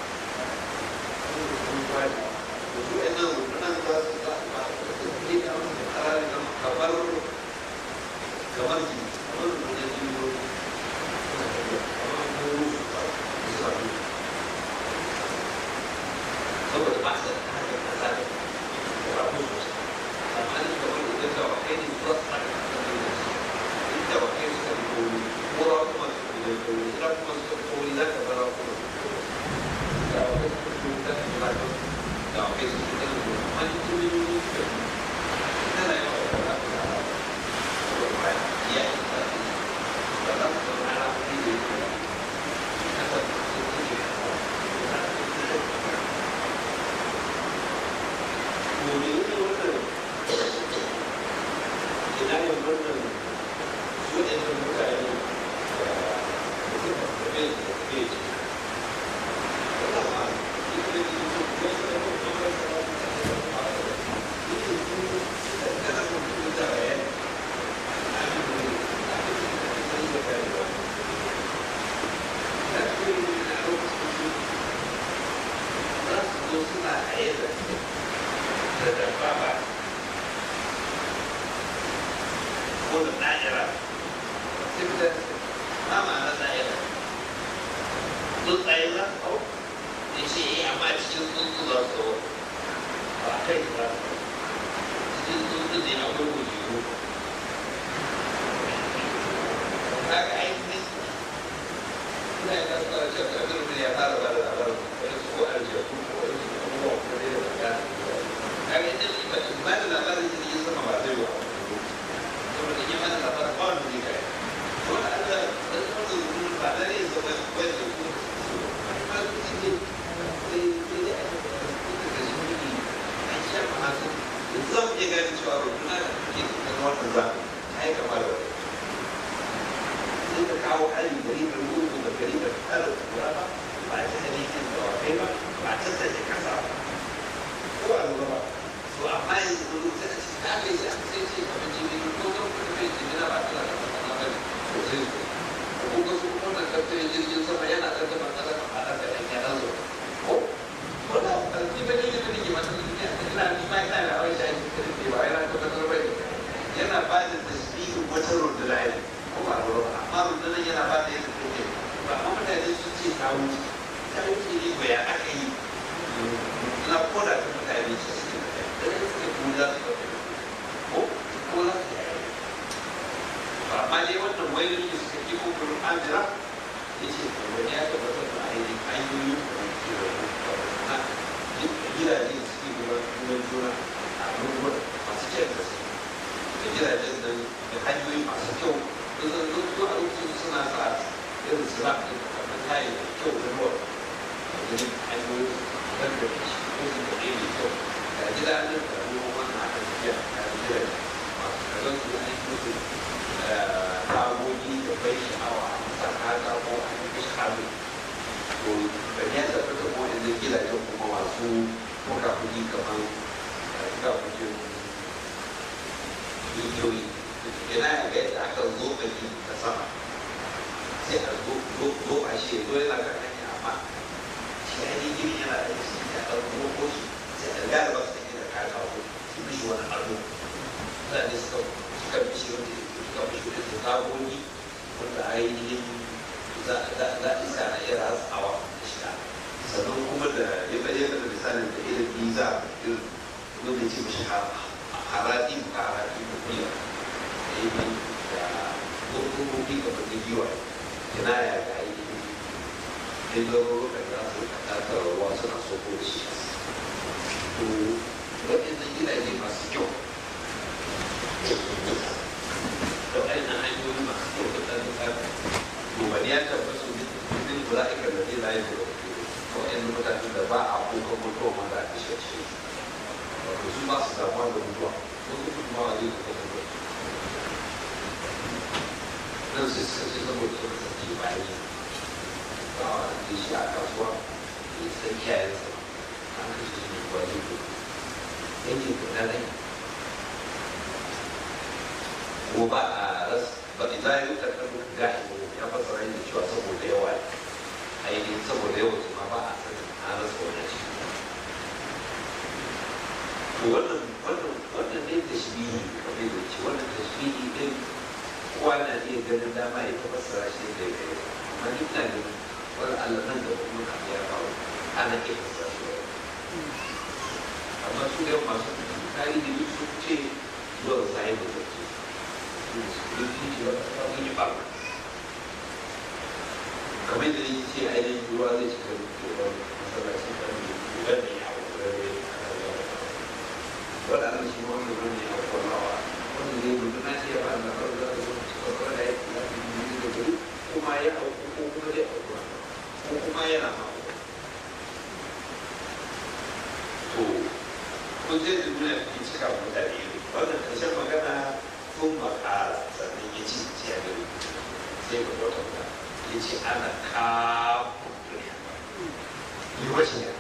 Speaker 1: da su ɗan nan rukunan za su za su ba su ke da wani tsarari na kamar kamar ji kamar rukunan jiyo kamar goro su ba su sa su saboda ba su da hanyar kasa da rabu sosai amma ni kamar idan da wakai ne za su tsaka kasa da su inda wakai suka fi kori ko kuma su fi da kori ira kuma suka fi kori za ka bara kuma su kori da wakai suka fi kori za ka bara kuma da wakai suka fi kori amma ni kuma yi ne suka fi tana yawa da ba ta da saboda ba ya yi ta ba za su zama ala kuɗi da yake ba kasa su ke Gobe ne wannan ina yin wannan waɗannan mutane ko da ɗa'ira sai mutane ma ma'ana ɗa'ira
Speaker 2: kaga ainihin ina yi kasu kawai cewa kabir bin ya fara ba da labarin wani su ko aljihu ko wani su abubuwa ko dai da magana kaga ita ne ba ba da labarin jirgin sama ba zai wa saboda yi mana labarin ba wani ne kai ko da Allah da kuma da rubutun ba da ne zama wani da kuma ba su ci ne sai sai dai a cikin da shi ne an sha ma hasu yanzu za mu iya gane cewa rubutuna da ke cikin wannan zamani ta yi kama da wani sai ka kawo hali gari da rubu da gari da tsara kura ba ba ta halittar da wakai ba ba ta sake kasa ba ko a lura ba to amma yanzu da rubu tana cikin ta kai sai sai ce kamar jini ko ga kuma kai jini na ba ta da kasa na bane to sai su ko ga su kuma na kafin jirgin sama yana da zama kasa kan fadar da ɗan yaran zo ko ko da ƙarfi ba ne da nake mata duniya ina ni ma ina da awai shayi da ba yana tabbatar ba yana ba da tasbihin wata runduna ne ko ba lura ba amma rundunar yana ba da yadda take ba amma mutane sun ce ta wuce ta wuce ne ba ya aka yi na koda ta mutane su suke da ya suke kuma za su ɗauke ko ko za su yi ba amma dai wannan wani ne suka ki ko kuma an jira ya ce wani ya tabbatar da ainihin hanyoyi da ke da na gidaje da suke gudanar juna a abubuwan masu kyan gaske da gidajen nan da hanyoyi masu kyau zan zo zo a lokacin suna sa irin suna da kamar kayan da kyau da ruwa a ganin hanyoyi don da shi ko su da ɗaya mai kyau ga gida nan da ruwa wannan aka tafiya a gidan masu kazan su an yi musu tagogi da bai sha'awa a masa kata ko a yi mishi hannu to da ya tabbata ko yanzu gidajen kuma masu muka kuɗi kamar muka kuɗi rijiyoyi yana ga yadda aka zo baki ta sama sai a zo zo a shi zo yana kan hanya amma shi ya yi gini yana da shi ya ɗan roko shi sai a gane ba su take da kaya kawo su bishi wani ado mutane suka suka bishi wanda suka bishi wanda su tagogi wanda ainihin za a iska na iya ratsawa da shiga sannan kuma da ya bayyana da misalin da irin biza irin wanda ya ce mishi harati ka harati ko biya ini da hukumomi kamar da giwa yana ya ga yi ne loro da za su kata ruwa suna soko da shi to waɗannan gidaje masu kyau da waɗannan hanyoyi masu kyau da ɗan tsaka to wani ya tabbata su bin mula'ika da zai layi da waɗannan mutanen da ba a kuka mutuwa ma da ake shi wato su ba su damuwa da mutuwa wasu kuma zai da mutuwa nan sai suka ce saboda sun kasance bayan ba a da shi a kasuwa da san kiyayensa an kashe shi ne kuwa zai ko yankin kuɗa rai ko ba a ras ba a za a yi kakar gashi ko ya fasa rai da cewa saboda yawa ne ainihin saboda yawa su ma ba a sanin an rasa wani shi to wannan wannan wannan ne tashbihi kamar da ce wannan tashbihi din kowa na iya ganin dama ya fassara shi da ya yi amma ni ina ganin wani Allah nan da kuma kan ya kawo ana iya fassara shi amma su da masu tarihi duk sun ce zuwa sai da zai duk sun ce ba ta sun yi ɓarna kamar yadda ni ce ainihin ruwa zai cika da masallacin kan da ya hau da ya waɗannan shi wanda wani ya kwallawa wanda zai gudu na ce ba na faru da su suka fara da ya kula da yi da gari kuma ya auku ko kuma zai auku ko kuma yana auku to kun je da duniya kun cika wa mutane wannan ƙarshen magana kun makara sannan ya ci ya gari sai ga wata guda ya ce ana kafin duniya yi wace ne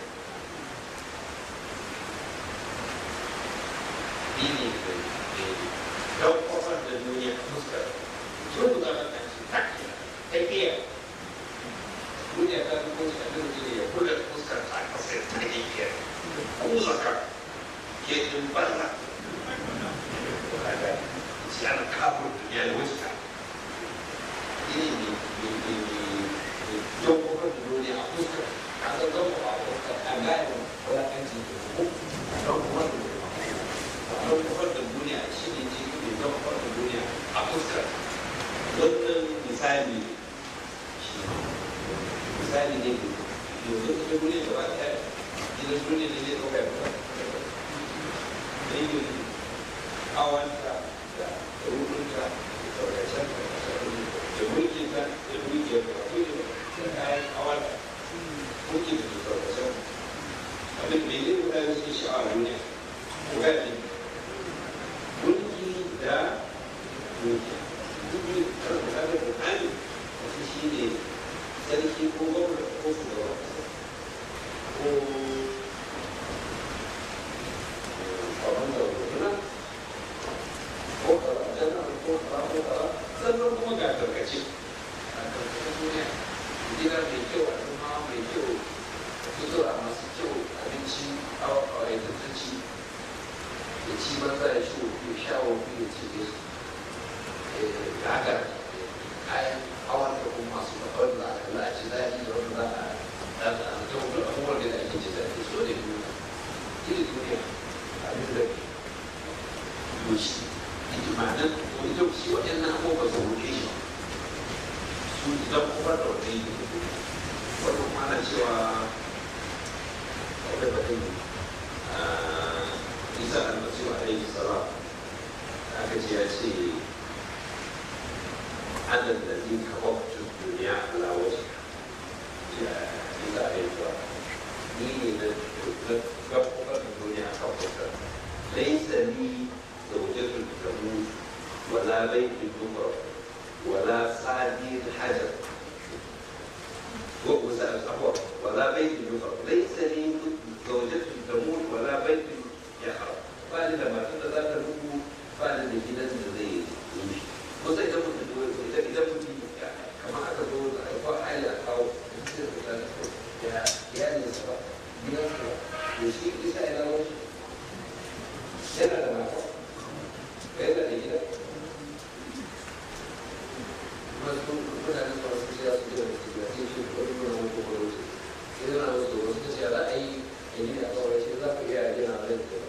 Speaker 2: ini kau kosong dan dunia fuskar Cuma bukan akan tak Tapi Dunia kan fuskar dan dunia Bukan fuskar tak pasal tak dia Fuskar Dia jumpa lah Ada Siapa kabur dunia fuskar Ini di di di di Jumpa kan dunia fuskar Atau jumpa fuskar Agak Orang kan sih Jumpa kan dunia ɗaukar da duniya shi ne ji mai fuskar wannan misali misali ne yanzu ka duniya gaba ɗaya gidan duniya ne zai ɗauka ya dangin awanta da rukunta da sauracen da mulkinta da dukiyar da kudi da kayan awanta mulki da sauracen abin da yi mutane suke sha'awa duniya ko gani mulki da dukiya duk da kan da bukani wasu shi ne sarki ko gwamna ko shugaban ko kwanan da rukuna ko karatun ko karatun sannan kuma ga tarkace a tarkacen duniya gida mai kyau a kuma mai kyau sutura masu kyau abinci a waitacci da ci banza da shi wofi sha wofi da ci da gaga kayan hawan da kuma masu babban da aka la ci daɗi da wanda za a da a ta wani abubuwan da ake ci daɗi so da duniya iri duniya abin da ke shi ijimanin wani yau shi waɗannan abubuwan su ruɗe shi su idan kuma da wani yi wani mana cewa wani batun isa almasiru alaihi salam aka ce ya ce ana da zai kawo duniya ala waje ya isa alaihi salam ni ne na gaɓaɓar da duniya a kan fuskar laisa ni زوجة تموت ولا بيت يمرض ولا صادر حجر ولا بيت يمرض ليس لي زوجة تموت ولا بيت يخرب بعد لما كنت ذاك الركوع بعد اللي كده زي يمشي بص إذا كنت إذا إذا كنت كما أتقول أقوى حاجة أو يا يا نسبة بنسبة يشيك لسه إلى وجه yana da mata yana da gida masu mutane su masu siya su gina su gina sai shi wani nuna wani kuma wuce sai zana musu wasu ta ce za a yi a gina a kawai shi za ku iya gina a rai kuma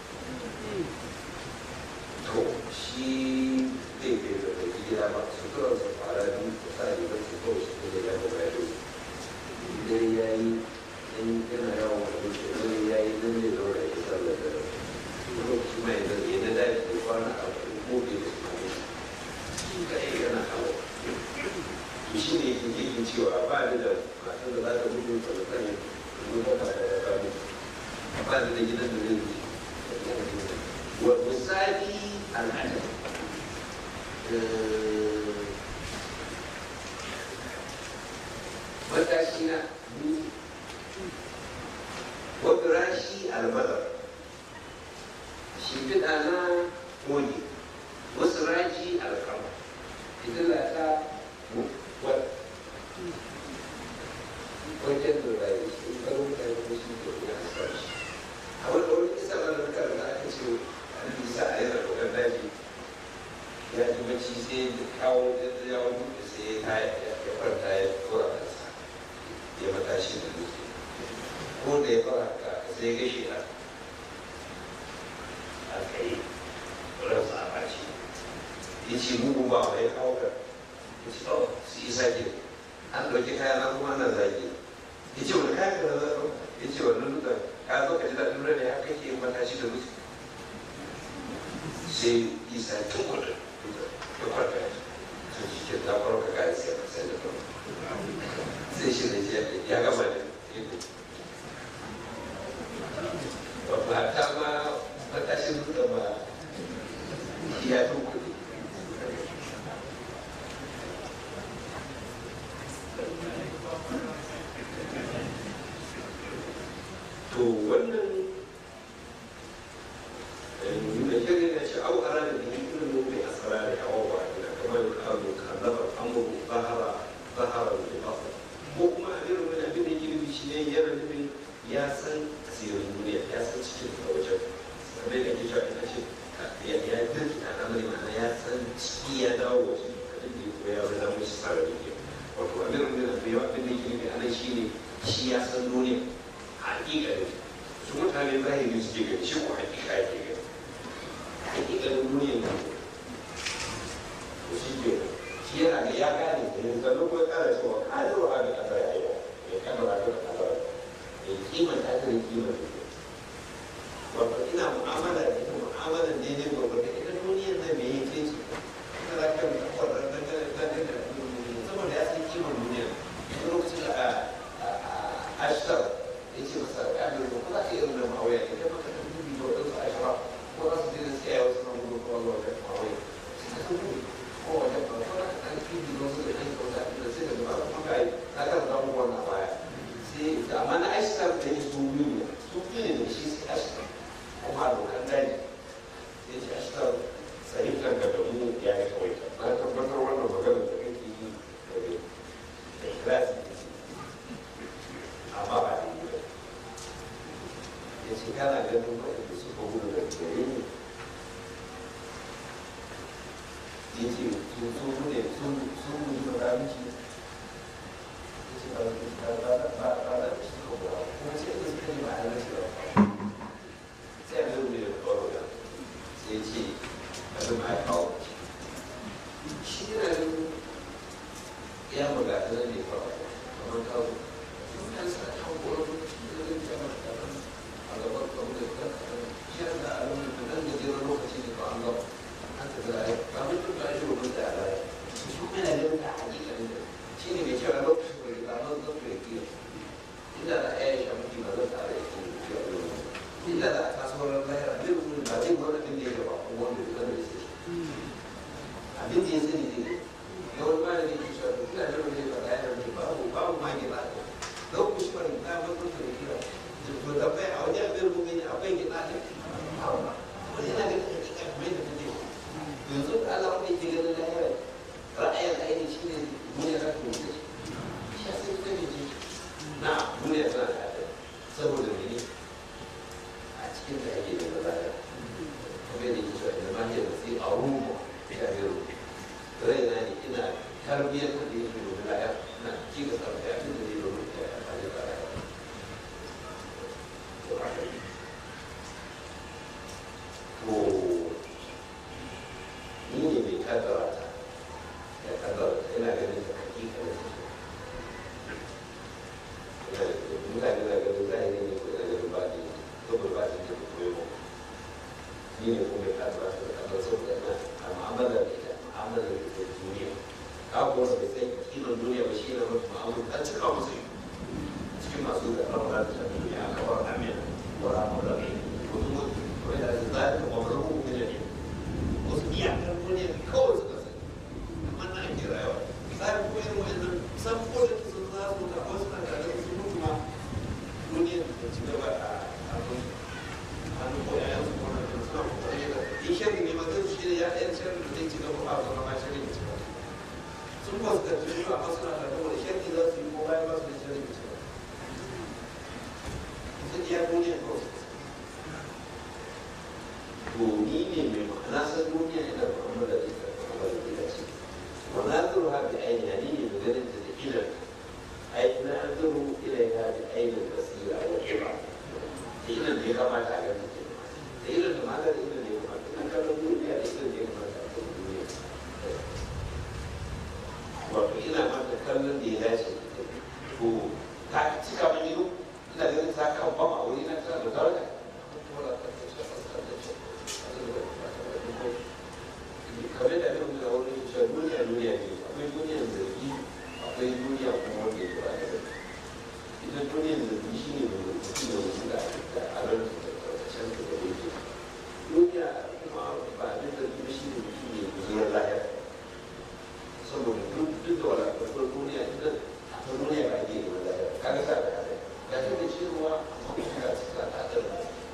Speaker 2: to shi zai bai da bai gida ba su tura su fara biyu su sa rigar su kawai su kuma ya kuma ya dole dare ya yi in yana yawon wani wuce dare ya yi nan zai zaura ya sallar da lokaci mai zargi na daji da kwana a gobe da kuma shi ka yi yana hawa to shi ne yake yake cewa ba ni da matan da za ta gudu ta da kane kuma ba ta da kane ba ni da gidan da zai wuce wa misali al'adam matashi na wa firashi al-madar shimfiɗa na koyi wasu raji alkama fitila ta wal wajen da rayu sun karo da ya kuma shi ke ya haska shi a wani wani isa ba da kar da aka ce an bisa a yana dokar daji ya ji bacci sai da kawo ya wani da sai ya kwanta ya tura kansa ya matashi da dutse ko da ya fara ka sai gashi na aka yi ransa a baci ya ce mugu ba wa ya kawo ka ya ce oh su isa ke an ɗauki kaya na kuma ana zagi ya ce wani kaya ka na zaɓa ya ce wannan duka ka zo ka ji daɗin rana ya kake yin matashi da mutu sai isa ya tun kudu ya kwarka ya ce shi ke ta kwarka kayan sai ka sai da kwarka sai shi ne ya gama da ba ta ma matashin duka ba ya fi kuɗi to wannan da shirin ya ce au ara da biyu ilimin mai asara da yawa ba da kamar abu kallabar amuru zahara zahara da bafa ko kuma a irin wani abin da girbi shi ne yana nufin ya san asirin duniya ya san cikin da wajen kamar yadda ke cewa ita ce ya ya dirki al'amari ma'ana ya san ciki ya dawo waje abin da kuma ya zama mushi tsara duniya wato abin da na yawa abin da ke nufi a nan shi ne shi ya san duniya hakikalin su mutane zahiri suke gani shi ko hakika yake gani hakikalin duniya ne
Speaker 1: in sannan kuma kara cewa kadiru a da kadar ayyuka ya kadara da kadar ya kima ta ta kima da wato ina mu'amala da ita mu'amalan daidai gwagwata ita duniyar nan me yake ce ita za ka mutu kwarar da ga da ga da saboda ya san kimar duniya wani lokacin da a ashtar ya ce masa kadiru ko za ka iya nuna ma'auya ne kai maka ta dubi da wadansu ashira ko za su je da siya wasu na gudu ko zuwa wajen ma'auya suka san dubi ko wajen ba ko za ka ɗan dubi da wasu da ɗan kauta da sai da gaba kuma ka yi na kan zama wannan baya sai amma na ashtar da ya su biyu ne su biyu ne da shi sai ashtar kuma abokan daji sai ce ashtar sahifar da mu ya yi kawai na tabbatar wannan maganar da kake yi da ikhlasi amma ba da yi ba ya ce kana ganin waɗanda suka gudu da gare ni ya ce sun sun ne sun sun gudu da ramiki ya ce ba ba ba ba ba da shi ko ba kuma sai da suka yi ma'anar shi ba sai a zai da kwaro da sai ce a zama ya kawo shi yana ganin ya magata na ne kawai kamar kawo sun kan sa kawo kwaro da zai jama'a da a gaban kawo da kan shi da a rumun da nan gajeren lokaci ne ba an gaba an ta zai ba mun tun ba shi rubun da a zai shi kuma yana ganin da hakika ne shi ne mai cewa lokacin da ya zama zan da ya inda da ya yi shamuki ba zan tsara ya ke inda da a kasuwar lahira zai rubuta ba zai gwada abin da ya gaba ko wanda ya zama da shi abin da ya sani zai yawan malami ke cewa da kila da wani ba da yana babu babu ma gina lokacin da ta mutu da kira to da bai a wajen abin rubuta ne akwai gina ne wani yana ganin hakika kamar yadda ta ce yanzu da Allah wanda yake ganin lahira ra'ayin ainihin shi ne duniya za ta mutu shi ya sai ta ne na duniya tana da haɗari saboda mene a cikin da ake da lahira kuma yadda ke cewa ina ma ke da sai a rumu ya biro raina ne ina tarbiyyar da yake domin lahira na ci ga sarrafa ya fi da ne domin ya amfani da lahira to ni ne mai kaddara ta da kaddara ta ina ganin ta hakika da ta mutane na ganin zahiri ne ko ina ganin baɗi saboda baɗi ta da kuma yau ni ne kuma mai kaddara ta da kaddara saboda ina a mu'amala da ita mu'amala da ita duniya ka kuwa bai san kiman duniya ba shi ne mafi mu'amala ta cika musu cikin masu da ɗaura da ta duniya a kawar amina wa rahmar da kai wasu wanda zai wa marhu min ne wasu iyakar duniya kawai suka sani amma na ake rayuwa sai kuma irin wannan san kodin sun za su da wasu na da su mutu ma duniya da ci gaba a abin hannu ko yayan su kuma da suna kokari da in shirin ne ma zai shi ne ya ɗayan shirin da zai ci gaba a zama ma shirin ci gaba sun ba su karfi su amma suna da kuma da shirin za su yi ko bayan ba su da shirin ci gaba sun iya duniya kawai to ni ne mai ma'ana san duniya ina mu'amala da ita mu'amala da ita ce wa naziru ha bi aini ni ne mai ganin ta da ilan ai naziru ilaiha bi aini basira wa iba da ilan da ya kamata a ganin ke da ilan da ma'ana da ilan da ya kamata ina kallon duniya da ilan da ya kamata a kallon duniya wato ina mata kallon da ya dace to ta cika min ido ina ganin ta kan bama a wuri na tana da daraja kamar da abin da wani cewa duniya duniya ne akwai duniyar zargi akwai duniya kuma wanda ya ba da ita duniyar zargi shi ne mai mutum da mutum da da alar da karkashin da da yake duniya kuma ba abin da kuma shi ne mutum ne zuwa lahira saboda duk duk da wala karfar duniya ita ta duniya ba ake yi wa lahira kaga sa da hada ga ta da cewa amma kuma ga ta ta da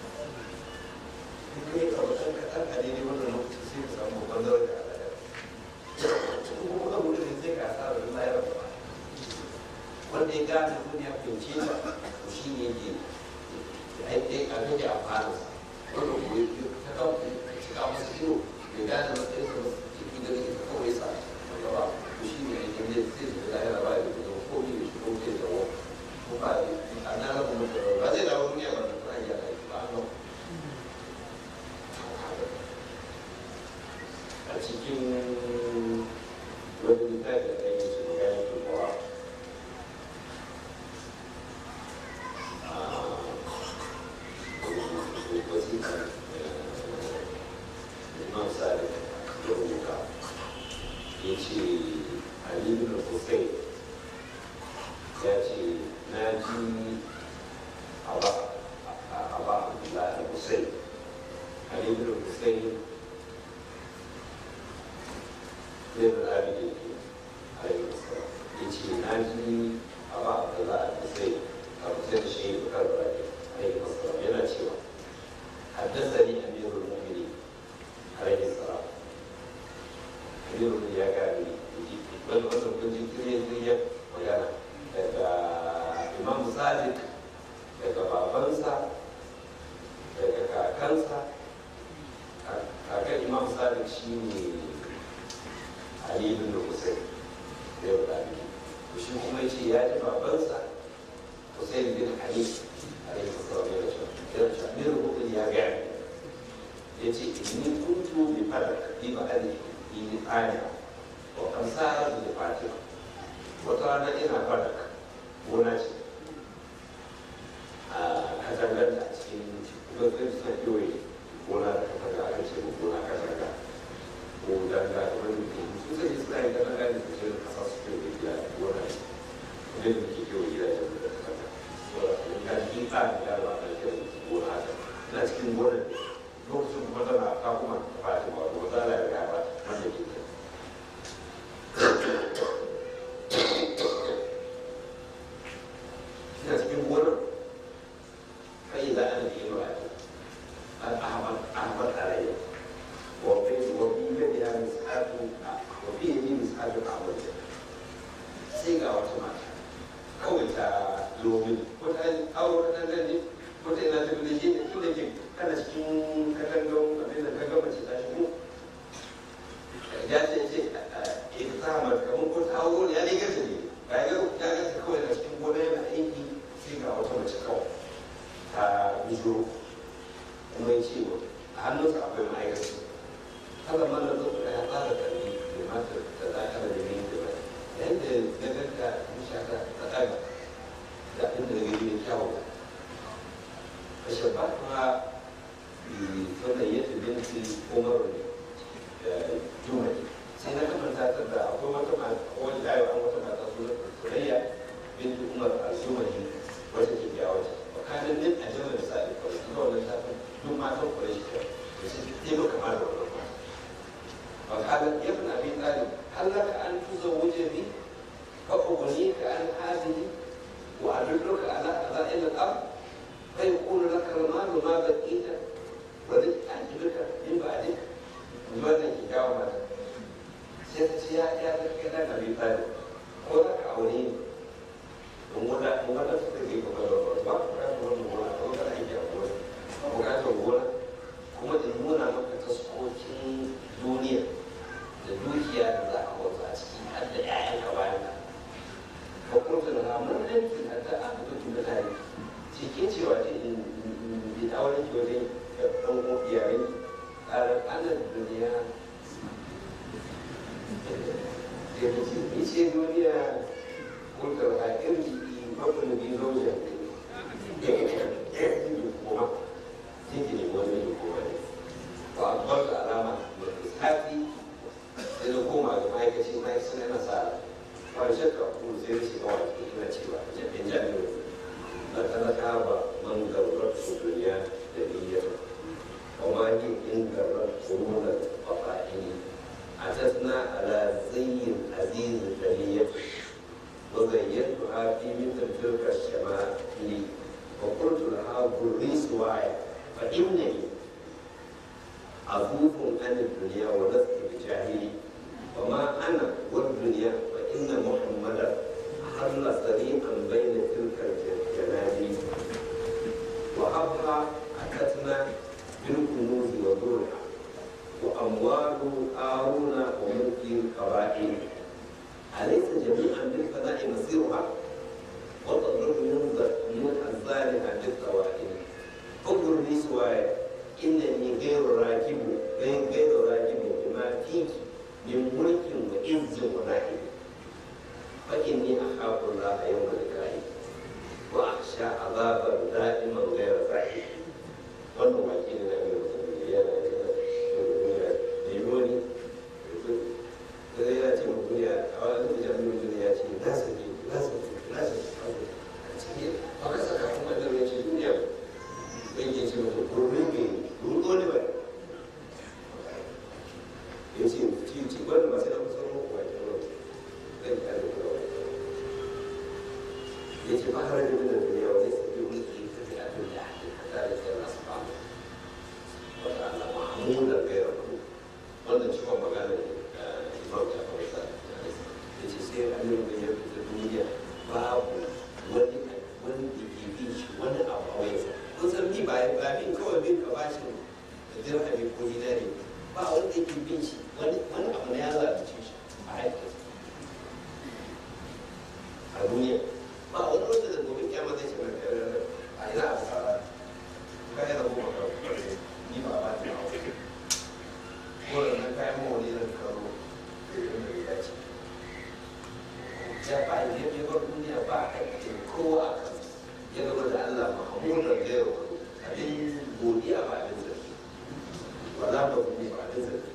Speaker 1: kai ka wasan ka ɗan a daidai wannan lokacin sai ka samu babban daraja a lahira kuma abu da zai ka sa da lahira ba wanda ya gane duniya fahimce ta to shi ne yake aiki a rage amfani wanda kuma ya ta kawo ta cika masa ido ya gane matsayin sa ciki da rike kawai sa wanda ba to shi ne yake ne sai da lahira ba ya da zama ko ne shi ko zai dawo ko ba a nan rabu mutum ba zai dawo duniya ba da ta hanyar aiki ba a a cikin wani littafi da ɗaya su ga ya ce ali bin hussein ya ce na ji aba aba abdullahi hussein ali bin hussein zai da abin da ke alayhi wasallam ya ce na ji aba abdullahi hussein abu sai da shi da karbar alayhi wasallam yana cewa حدثني امير المؤمنين عليه السلام امير المؤمنين يا كامل wani wannan kujin kiriyar kiriyar magana daga imam sadiq daga babansa daga kakansa kakan imam sadiq shi ne ali bin hussein da yau da shi kuma ya ce ya ji babansa hussein bin ali alaihi salam ya ce yana ce amir hukun ya gaya ya ce inni kuntu bi fadak bi ba ali bi aya wa kan sa'ar da fatima wata rana ina fadak gona ce a katangar da a cikin gwamnati suna kewaye gona da katanga aka ce ko gona katanga ko danga da wani mutum su sai suna yin katanga da su ce da kasa su kewaye gida gona ne kuma da muke kewaye gidajen da katanga ga cikin tsarin da ba a kai gona haka ina cikin gonar lokacin kuma tana ka kuma ta fati ba ko ta la ga ba wanda ke ta ina cikin gonar kai za a yi ba al ahmad ahmad alayya wa fi wa fi yadi ya misatu wa fi yadi misatu ahmad sai ga wata mata kawai ta domin wata aure ta gani wata ina ta bude shi ne tun da ke kana cikin katangan abin da kaga mace ta shigo ya ce ce ita ta hamar kamar ko ta aure ya ne gasa ne ba ya ga ya gasa kawai na cikin gona yana aiki sai ga wata mace kawai ta bijiro kuma ya ce a hannunsa akwai ma'aikaci haka mana zo da ya fara karbi da mata da za ka da ne da ba yadda na ganta shaka ta ɗaga da inda da gari mai kyawun a shabatuwa sannan ya tafi binti umar da jumai sai na kamanta ta da akwai wata mata wani dayo an wata mata su surayya binti umar al-jumai wata ke kyawa ce bakanin din a jama'a da sa'i kawai su wannan tafin duk matan kwarai shi kyau da shi ɗaya ba kamar da wannan mata bakanin ya fi na bin tsari hallaka an tuzo wujen ni فأغنيك عن هذه وأدلك على خزائن الأرض فيقول لك المال ما بقيت ولن أجبك من بعدك wannan ki kawo mata sai ta ce ya ya ta kai da nabi tsari ko da ka aure ni don wanda mun ga su take ko da ba ba ka da wannan gona ko da ake a gona ko ka ta gona kuma in nuna maka taskokin duniya da dukiya da za a wata a ciki har da 'ya'yanka bayan ka وقلت لها من انت حتى اخذت مثالي cikin cewa ce in bi auren ki wajen ɗan iyayen ƙarar ana duniya da ta ce ni ce duniya kulkar a irin mafi bi zaujen kuma tinki ne wani da kuma ne ba a bar da alama da tsafi sai da koma ga ma'aikaci ma'aikacin yana sa ba shakka ko sai da shiga wa cikin ina cewa in jami'o da talaka ba man garbar su duniya da niyyar وما هي إن جرت قرون القطائع أتتنا على زي العزيز البلية وزينتها في مثل تلك الشمائل وقلت لها بري سواي فإنني عفوف عن الدنيا ولست بجاهلي وما أنا والدنيا فإن محمدا حل سريعا بين تلك الجنابي وأبقى أتتنا بالكنوز وذرها وأموال آرون وملك القبائل أليس جميعا بالفناء مصيرها وتضرب من من أنزالها بالطوائل انظر لي سواي إنني غير راكب غير غير راكب بما فيك من ملك وعز ونائب فإني أخاف الله يوم اللقاء وأخشى عذابا دائما غير صحيح wannan baki ne na mai mutum yana da limoni da zai yana ce ya ce ci ci wanda ba sai da kusa mu kuwa ke wani zai ka da kuma wani ya ce ba har da da duniya wani sai bi wani ke kafi a duniya da da ke nasu ba wata Allah mahmuda gaira ku wannan ciwon magana ne imam ta fara ya ce sai annabi da ya fita duniya babu wani wani da ke bin shi wani abu a wayansa kun san bi ba ba bin kawai bin ka bashi da dirhami ko dinari ba wani da ke bin shi wani wani abu na ya zalunce shi a haifar a duniya ba wani wanda da gobe kyamar zai ce mai kare a ina a fara kai da kuma kare ni ba ba ta hawa ko da nan kayan mawani zan karo da yadda ya dace ya ba ya ya bar duniya ba a kai kowa a kan ya gaba da Allah mahamudan da yawa abin godiya ba abin zargi wala ba kuma ba abin zargi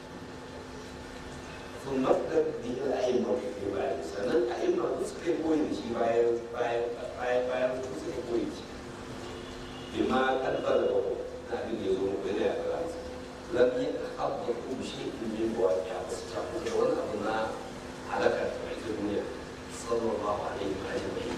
Speaker 1: sun makar bihin a'imma fi bayan sannan a'imma su suka yi koyi da shi bayan bayan bayan bayan su suka yi koyi da shi bima kalbar da bako na abin da ya zo muku yana ya fara lam yadhabbu shay'un min waqi'a bas ta da wani abu na halakar ta mai duniya sallallahu alaihi wa alihi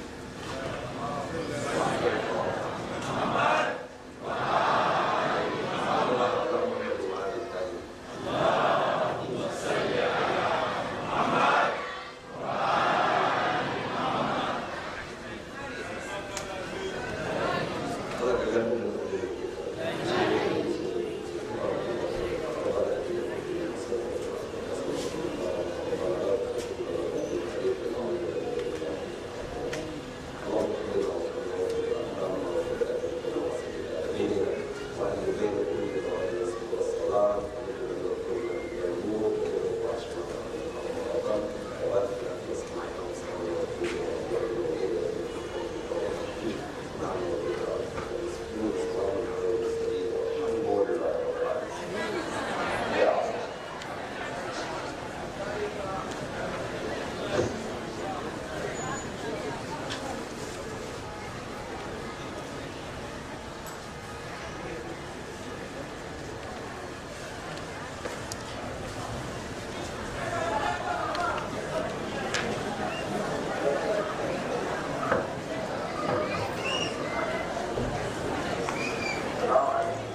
Speaker 1: Allah